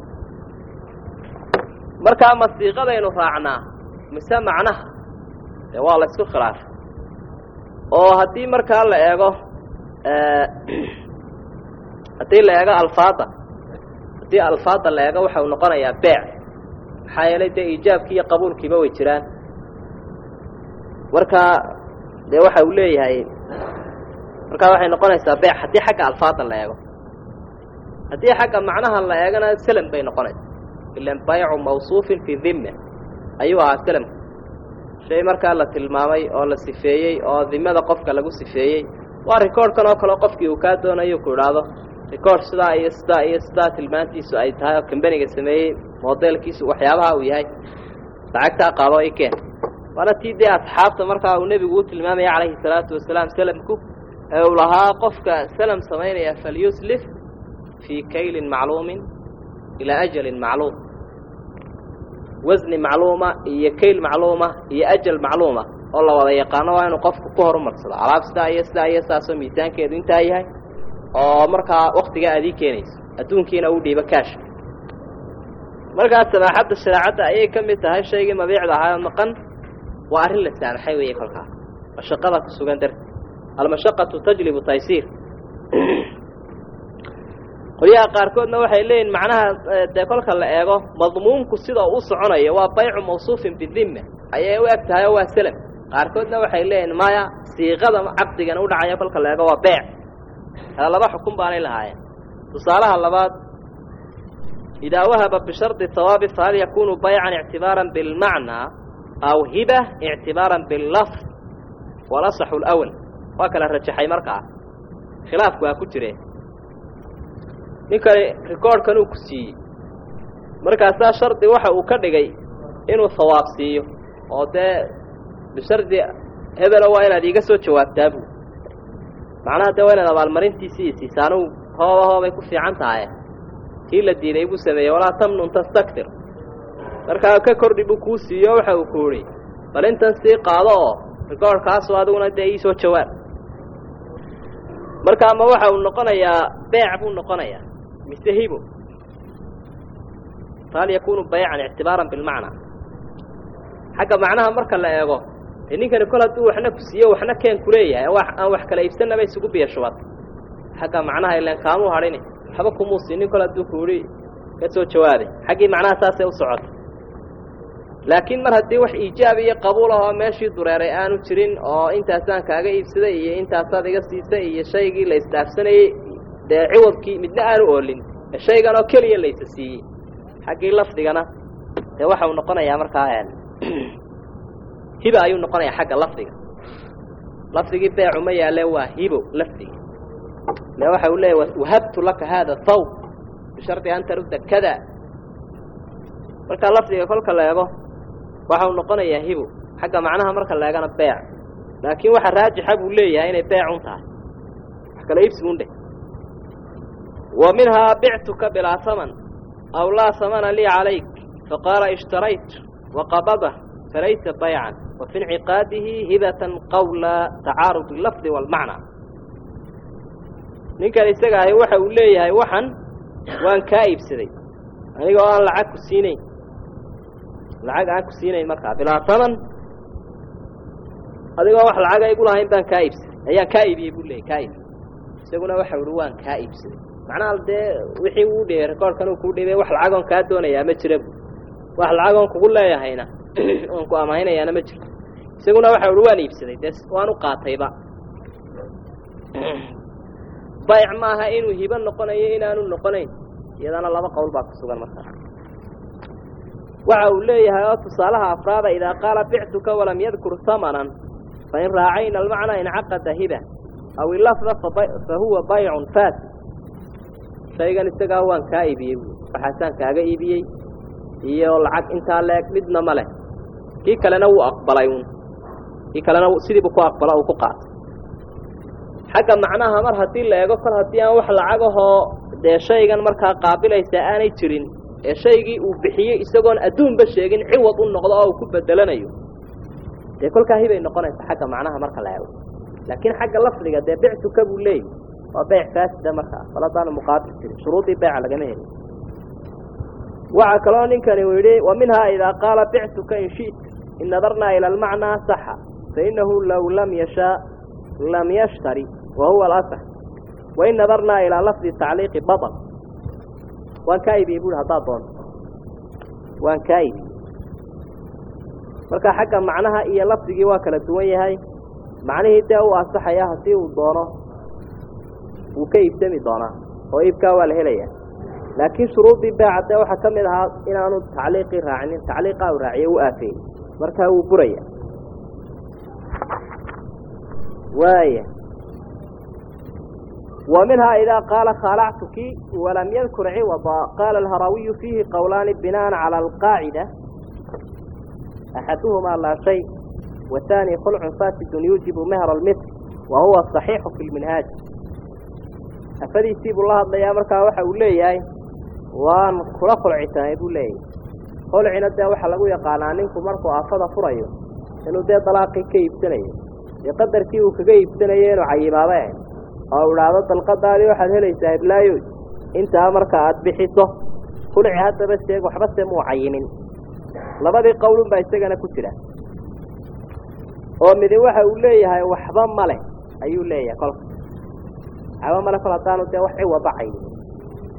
markaa masiiqadaynu raacnaa mise macnaha dee waa la isku khilaafay oo haddii markaa la eego haddii la eego alfaada haddii alfaada la eego waxa uu noqonayaa beec maxaa yeelay dee iijaabkii iyo qabuulkiiba way jiraan markaa dee waxa uu leeyahay markaa waxay noqonaysaa beec haddii xagga alfaada la eego haddii xagga macnaha la eegana selm bay noqonaysaa ilan baycu mawsuufin fii dimme ayuu ahaa selmku shay markaa la tilmaamay oo la sifeeyey oo dimada qofka lagu sifeeyey waa rikoordhkan oo kaleo qofkii uu kaa doonayo ku idhaahdo rikoord sidaa iyo sidaa iyo sidaa tilmaantiisu ay tahay oo kambaniga sameeyey modelkiisu waxyaabaha uu yahay lacagtaa qaado i keen waana tii dee asxaabta markaa uu nebigu u tilmaamaya calayhi salaatu wasalaam selamku ee uu lahaa qofka selam samaynaya falyuslif fii kaylin macluumin ilaa ajalin macluum wasni macluuma iyo kayl macluuma iyo ajal macluuma oo la wada yaqaano waa inuu qofku ku horumarsado alaab sidaa iyo sidaa iyo saasoo miisaankeedu intaa yahay oo markaa waktigaa aad ii keenayso adduunkiina uu dhiibo kaashka markaa samaaxadda shareecadda ayay ka mid tahay shaygii mabiicda ahaa maqan waa arrin la saamaxay weeye kolkaa mashaqada ku sugan darti almashaqatu tajlibu taysiir qolyaha qaarkoodna waxay leeyihin macnaha dee kolka la eego madmuunku sida uu u soconayo waa baycu mawsuufin bidimma ayay u eg tahay oo waa selam qaarkoodna waxay leeyihin maya siiqada caqdigana u dhacaya kolka la eego waa beec taa laba xukun baanay lahaayeen tusaalaha labaad idaa wahaba bishardi hawaabi fahal yakunu baycan ictibaaran bilmacnaa aw hiba ictibaaran billafd walasaxu lwal waa kala rajaxay markaa khilaafku waa ku jire ninkani rikoorhkan uu ku siiyey markaasaa shardi waxa uu ka dhigay inuu hawaab siiyo oo dee bishardi hebelo waa inaad iiga soo jawaabtaa buu macnaha dee waa inaad abaalmarintiisii iyo siisaanuu hooba hoobay ku fiican tahay kii la diiday buu sameeyey walaa tamnun tastaktir markaa ka kordhi buu kuu siiyo waxa uu ku idhi bal intan sii qaado oo rikoorhkaasu adiguna dee ii soo jawaab marka ama waxa uu noqonayaa beec buu noqonayaa mise hibo fahal yakunu baycan ictibaaran bilmacnaa xagga macnaha marka la eego dee ninkani kol hadduu waxna ku siiyo waxna keen kuleeyahay wax aan wax kala iibsanaba isugu biyo shubad xagga macnaha ileen kaamuu hadhini waxba kumuu siinin kol hadduu ku idhi ka soo jawaabay xaggii macnaha saasay u socota laakiin mar haddii wax iijaab iyo qabuul ah oo meeshii dureeray aanu jirin oo intaasaan kaaga iibsaday iyo intaasaad iga siisay iyo shaygii la isdhaafsanayey dee ciwadkii midna aanu oolin ee shaygan oo keliya laysa siiyey xaggii lafdigana dee waxa uu noqonayaa markaa hiba ayuu noqonayaa xagga lafdiga lafdigii beecu ma yaalle waa hibo lafdiga le waxa uu leeyahy wahabtu laka haada thawb bishardi an tarudda kada markaa lafdiga kolka la eego waxa uu noqonayaa hibo xagga macnaha marka la eegana beec laakiin waxa raajixa buu leeyahay inay beecun tahay wax kala iibsigun dheh wa minhaa bictuka bilaa haman aw laa hamana lii calayk faqaala ishtarayt waqabada falaysa baycan wa fi inciqaadihi hibatan qawla tacaarud lafdi waalmacnaa ninkan isaga ahi waxa uu leeyahay waxan waan kaa iibsaday aniga oo aan lacag ku siinayn lacag aan ku siinayn markaa bilaa haman adigoo wax lacaga igu lahayn baan kaa iibsaday ayaan kaa iibiyey buu leeyay kaa iibiyey isaguna waxa uhi waan kaa iibsaday macnaha dee wixii uu dhibay rekoorhkan uu kuu dhibay wax lacagoon kaa doonayaa ma jira bu wax lacagoon kugu leeyahayna oon ku amahaynayaana ma jirto isaguna waxa uhi waan iibsaday dee waan u qaatayba bayc maaha inuu hibo noqonayo inaanu noqonayn iyadana laba qowl baa ku sugan markaa waxa uu leeyahay oo tusaalaha afraada idaa qaala bictuka walam yadkur hamanan fain raacayna almacnaa incaqada hiba aw ilafda fa huwa baycun fasid shaygan isagaa waan kaa iibiyey bu waxaasaan kaaga iibiyey iyo lacag intaa leeg midna ma leh kii kalena wuu aqbalay un kii kalena sidiibu ku aqbala uu ku qaatay xagga macnaha mar haddii la eego kol haddii aan wax lacagahoo dee shaygan markaa qaabilaysaa aanay jirin ee shaygii uu bixiyey isagoon adduunba sheegin ciwad u noqdo oo uu ku bedelanayo dee kolkaa hibay noqonaysa xagga macnaha marka la eego laakiin xagga lafdiga dee bictuka buu leeyahy waa beyc faasida markaa kol haddaanu muqaabil jirin shuruudii beyca lagama helin waxaa kaloo ninkani uu yidhi wa minhaa idaa qaala bictuka in shi'ta in nadarnaa ila almacnaa saxa fainahu low lam yashaa lam yashtari wa huwa alasax wain nadarnaa ilaa lafdi tacliiqi baطl waan kaa ibiyey buui haddaad doonto waan kaa ibiyey marka xagga macnaha iyo lafdigii waa kala duwan yahay macnihii dee u ansaxaya haddii uu doono wuu ka iibsami doonaa oo iibkaa waa la helaya laakiin shuruudii beeca dee waxaa ka mid ahaa inaanu tacliiqii raacinin tacliiqaa u raaciye u aafeeyey markaa wuu buraya waaya wa minhaa idaa qaala khaalactuki walam yadkur ciwada qaala alharawiyu fiihi qowlaani binaan cala alqaacida axaduhumaa laa shay wahaani khulcun fasidun yuujibu mehra almitr wa huwa saxiixu fi lminhaaj afadiisii buu la hadlayaa markaa waxa uu leeyahay waan kula khulcisanay buu leeyahay khulcina dee waxaa lagu yaqaanaa ninku markuu afada furayo inuu dee dalaaqii ka iibsanayo dee qadarkii uu kaga iibsanayo inuu cayimaabay ahayd oo u idhaahdo dalqadaadii waxaad helaysaa hiblaayoy intaa marka aada bixiso khulci haddaba sheeg waxba se muu cayimin labadii qowlun baa isagana ku jira oo midi waxa uu leeyahay waxba male ayuu leeyahay kolka waxba male kol haddaanu dee wax ciwada caynin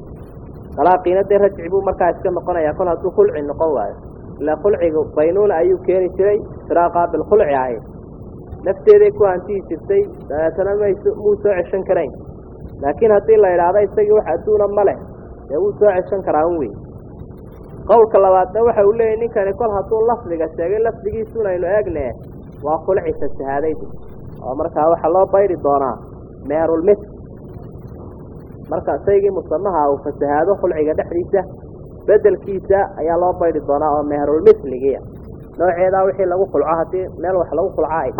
dalaaqiina dee rajci buu markaa iska noqonayaa kol hadduu khulci noqon waayo ilaa khulcigu baynuuna ayuu keeni jiray firaaqa bilkhulci ahayd nafteeday ku hantihi jirtay dabeetana mayso muu soo ceshan karayn laakiin haddii la idhaahdo isagii wax adduuna ma leh dee wuu soo ceshan karaa un weyn qowlka labaadna waxa uu leeyahy ninkani kol hadduu lafdiga sheegay lafdigiisuun aynu eegne waa khulci fasahaadaydu oo markaa waxaa loo bayri doonaa meherulmitl marka shaygii musamaha uu fasahaado khulciga dhexdiisa bedelkiisa ayaa loo bayri doonaa oo meherulmitligiia nooceedaa wixii lagu khulco haddii meel wax lagu khulco ay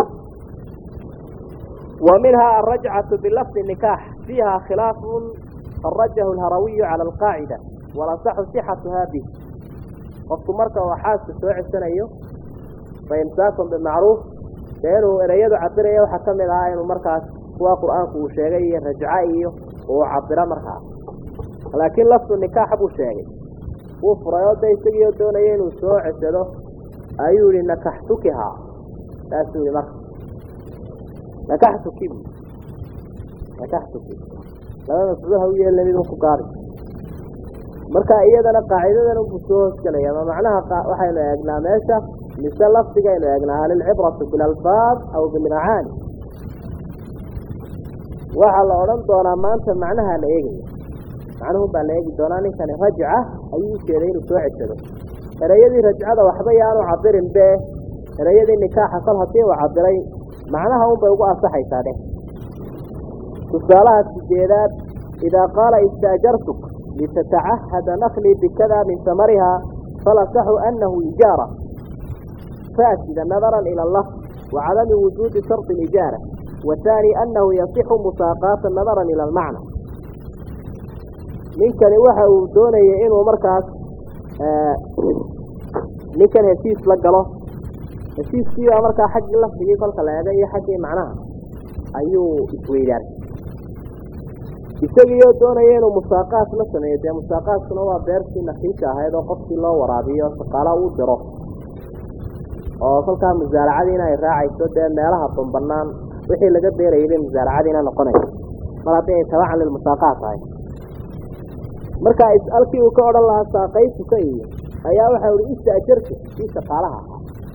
wa minhaa alrajcatu bilafdi nikaax fiiha khilaafun kharajahu lharawiyu cala alqaacida walasaxu sixatuhaa bih qofku marka uu xaaska soo cesanayo fa imsaakun bimacruuf dee inuu ereyadu cabiraya waxaa ka mid ahaa inuu markaas kuwa qur-aanku uu sheegay iyo rajca iyo uu cabiro markaas laakiin lafdu nikaaxa buu sheegay wuu furay oo de isagiioo doonaya inuu soo cesado ayuu yihi nakaxtukihaa saasuu yihi marka nakaxtuki bu nakaxtuki laba mafcuul ha u yeelna mid ku gaadi marka iyadana qaacidadan unbuu soo hoosgelaya ma macnaha waxaynu eegnaa meesha mise lafdigaynu eegnaa hal ilcibratu bilalfaad aw bilmacaani waxaa la odhan doonaa maanta macnaha la eegaya macnuhun baa la eegi doonaa ninkani rajca ayuu ujeeday inuu soo cesado ereyadii rajcada waxba yaanu cabirin be ereyadii nikaaxa kol haddii uu cabiray macnaha un bay ugu ansaxaysaa dheh tusaalaha sideedaad idaa qaala istaajartuk litatacahada naklii bikada min samariha falasaxu anahu ijaara faasida nadaran ila lafd wacadami wujuudi shardi lijaara wathani anahu yasixu musaaqaata nadaran ila almacna ninkani waxa uu doonayay inuu markaas ninkan heshiis la galo heshiiskii baa markaa xaggii lafdigii kolka la eega iyo xaggii macnaha ayuu isweydaarsay isagiioo doonaya inuu musaaqaat la sameeyo dee musaaqaatkuna waa beertii nakiisha ahayd oo qofkii loo waraabiyo shaqaala uu diro oo kolkaa musaaracadiina ay raacayso dee meelaha banbanaan wixii laga beerayay bay musaaracadiina noqonayso mar haddii ay tabacan lilmusaaqaat tahay marka halkii uu ka odhan lahaa saaqaytuka iyo ayaa waxau ihi istaajarka kii shaqaalaha ahaa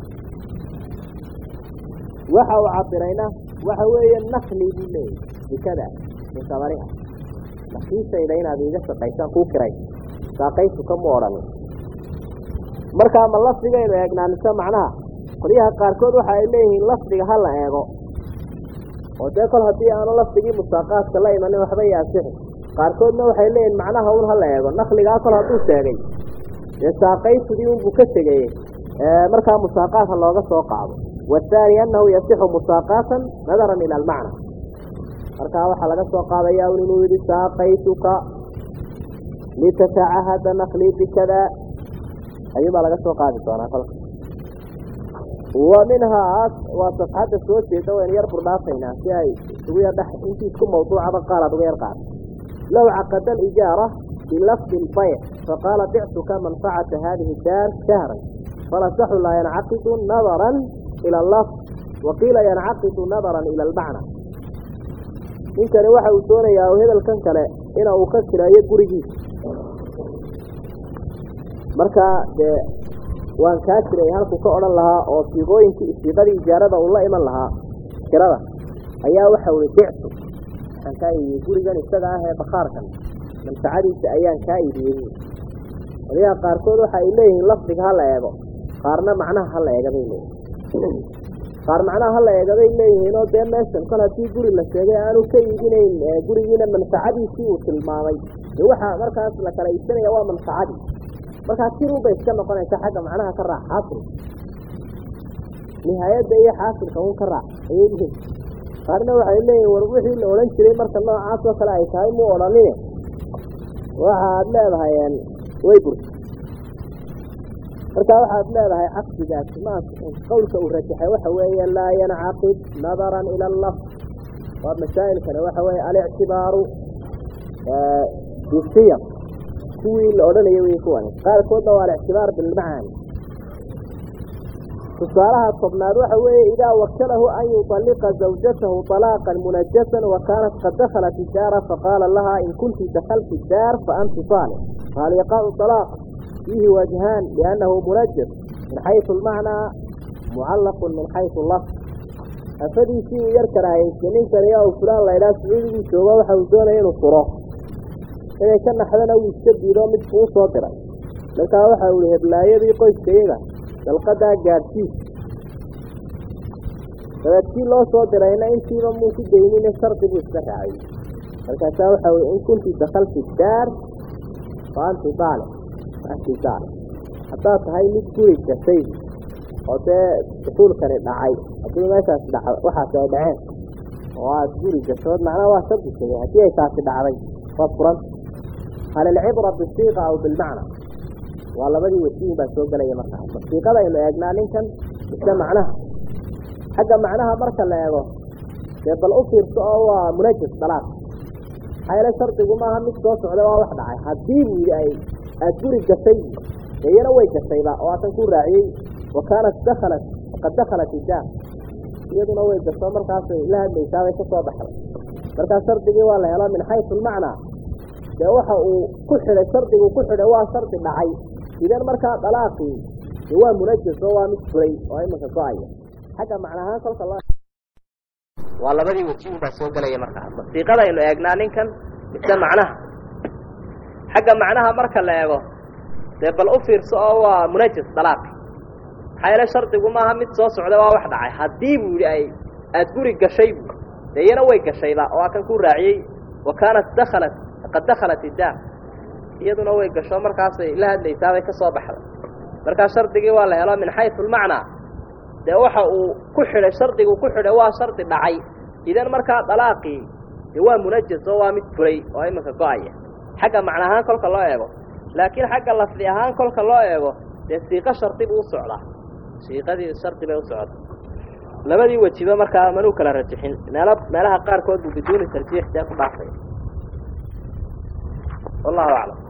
waxa uu cabirayna waxa weeye nakli buu leeyahy bikada min samariha nakiishayda inaad iiga shaqaysaan kuu kiray saaqaytuka mu odhanin markaa ma lafdigaynu eegnaa mise macnaha qolyaha qaarkood waxa ay leeyihiin lafdiga ha la eego oo dee kol haddii aanu lafdigii musaaqaadka la imanin waxba yaasixi qaarkoodna waxay leeyihin macnaha un hala eego nakligaa kol hadduu sheegay dee saaqaytudii unbuu ka tegeye markaa musaaqaat ha looga soo qaado waathaani annahu yasixu musaaqaatan nadaran ila almacna markaa waxaa laga soo qaadaya un inuu yidhi saaqaytuka litatacahada naklii bikada ayuubaa laga soo qaadi doonaa kolka wa minhaa waa safxadda soo jeeda waynu yar burdhaafaynaa si ay ugu yar dhex intii isku mawduucaba qaal aad uga yar qaada low caqada alijaara bilafdi lbayc faqaala bictuka manfacata hadihi daar shahran falasaxu laa yancaqidu nadaran ila allafd waqiila yancaqidu nadaran ila almacna ninkani waxa uu doonayaa hebelkan kale ina uu ka kireeyo gurigiisa marka dee waan kaa jiray halkuu ka odhan lahaa oo siiqooyinkii siiqadii ijaarada uu la iman lahaa kirada ayaa waxa uhi bictu waxaan kaa iibiyey gurigan isaga ah ee bakhaarkan manfacadiisa ayaan kaa iibiyey qolyaha qaarkood waxa ay leeyihiin lafdiga ha la eego qaarna macnaha ha la eega bay leeyihin qaar macnaha ha la eega bay leeyihiin oo dee meeshan kol haddii guri la sheegay aanu ka iibinayn gurigiina manfacadiisii uu tilmaamay dee waxaa markaas la kala iibsanaya waa manfacadii markaa tirun bay iska noqonaysa xagga macnaha ka raac xaasil nihaayadda iyo xaasilka un ka raac ayay lihin qaarna waxay leeyihin war wixii la odhan jiray marka noocaas oo kale ay tahay muu odhanine waxaad leedahay way burta markaa waxaad leedahay caqdigaasi ma qawlka uu rajaxay waxa weeye laa yancaqid nadaran ila allafd waa masaa'ilkani waxa weeye alictibaaru bisiyaq kuwii la odhanaya wey kuwani qaarkoodna waa alictibaar bilmacaani tusaalaha tobnaad waxa weeye idaa wakalahu an yuطalliqa zawjatahu طalaaqan munajasan wa kaanat qad dakhalat idaara faqaala lahaa in kunti dakalti daar fa anti saalix قال يقع الطلاق فيه وجهان لأنه منجس من حيث المعنى معلق من حيث اللفظ أفدي شيء يركر هاي سنين كريا وفلان لا إله سعودي شوبا وحوزون إنه فراغ إذا كان حدنا ويستبدي لهم مدفوع صادرا لكن وحاول هبلاية دي قوي سيئة dalqadaa gaadhsiis dabeedkii loo soo dirayna intiiba muu ku daynine shardi buu iska raacay markaasaa waxa weye in kunti dakalti daar fa anti daalic anti daalic haddaad tahay mid guri gashay oo dee dukuulkani dhacay haddii meeshaas dhaca waxaas ay dhaceen oo aad guri gashood macnaha waa shardi tegay haddii ay taasi dhacday waad furanta hal ilcibra bisiiqa aw bilmacna waa labadii wasiin baa soo gelaya markaa masiiqada aynu eegnaa ninkan mise macnaha xagga macnaha marka la eego dee bal u fiirso oo waa munajis dalaaq maxaa yeele shardigu maaha mid soo socda waa wax dhacay haddii buu yidhi ay aada guri gashay dee iyana way gashayba oo aatan ku raaciyey wa kaanat dakhalat faqad dakhalat idaar iyaduna way gasho markaasay la hadlaysaabay ka soo baxday markaa shardigii waa la helo min xaysu lmacnaa dee waxa uu ku xidhay shardigu ku xidhay waa shardi dhacay idan markaa dalaaqii dee waa munajis oo waa mid furay oo imanka go-aya xagga macnahaan kolka loo waa labadii wajiin baa soo gelaya markaa masiiqada aynu eegnaa ninkan mise macnaha xagga macnaha marka la eego dee bal u fiirso oo waa munajis dalaaqi maxaa yeele shardigu maaha mid soo socda waa wax dhacay haddii buu yidhi ay aada guri gashay bu dee iyana way gashayba oo aa kan ku raaciyey wa kaanat dakhalat faqad dakhalat idaar iyaduna way gasho markaasay la hadlaysaabay ka soo baxday markaa shardigii waa la helo min xaysu lmacnaa dee waxa uu ku xidhay shardigu ku xidhay waa shardi dhacay idan markaa dalaaqii dee waa munajis oo waa mid furay oo iminka go-aya xagga macna ahaan kolka loo eego laakiin xagga lafdi ahaan kolka loo eego dee siiqo shardi buu u socdaa siiqadii shardi bay u socda labadii wejiba markaa manuu kala rajixin meelo meelaha qaarkood buu biduuni tarjiix dee ku dhaafay wallahu aclam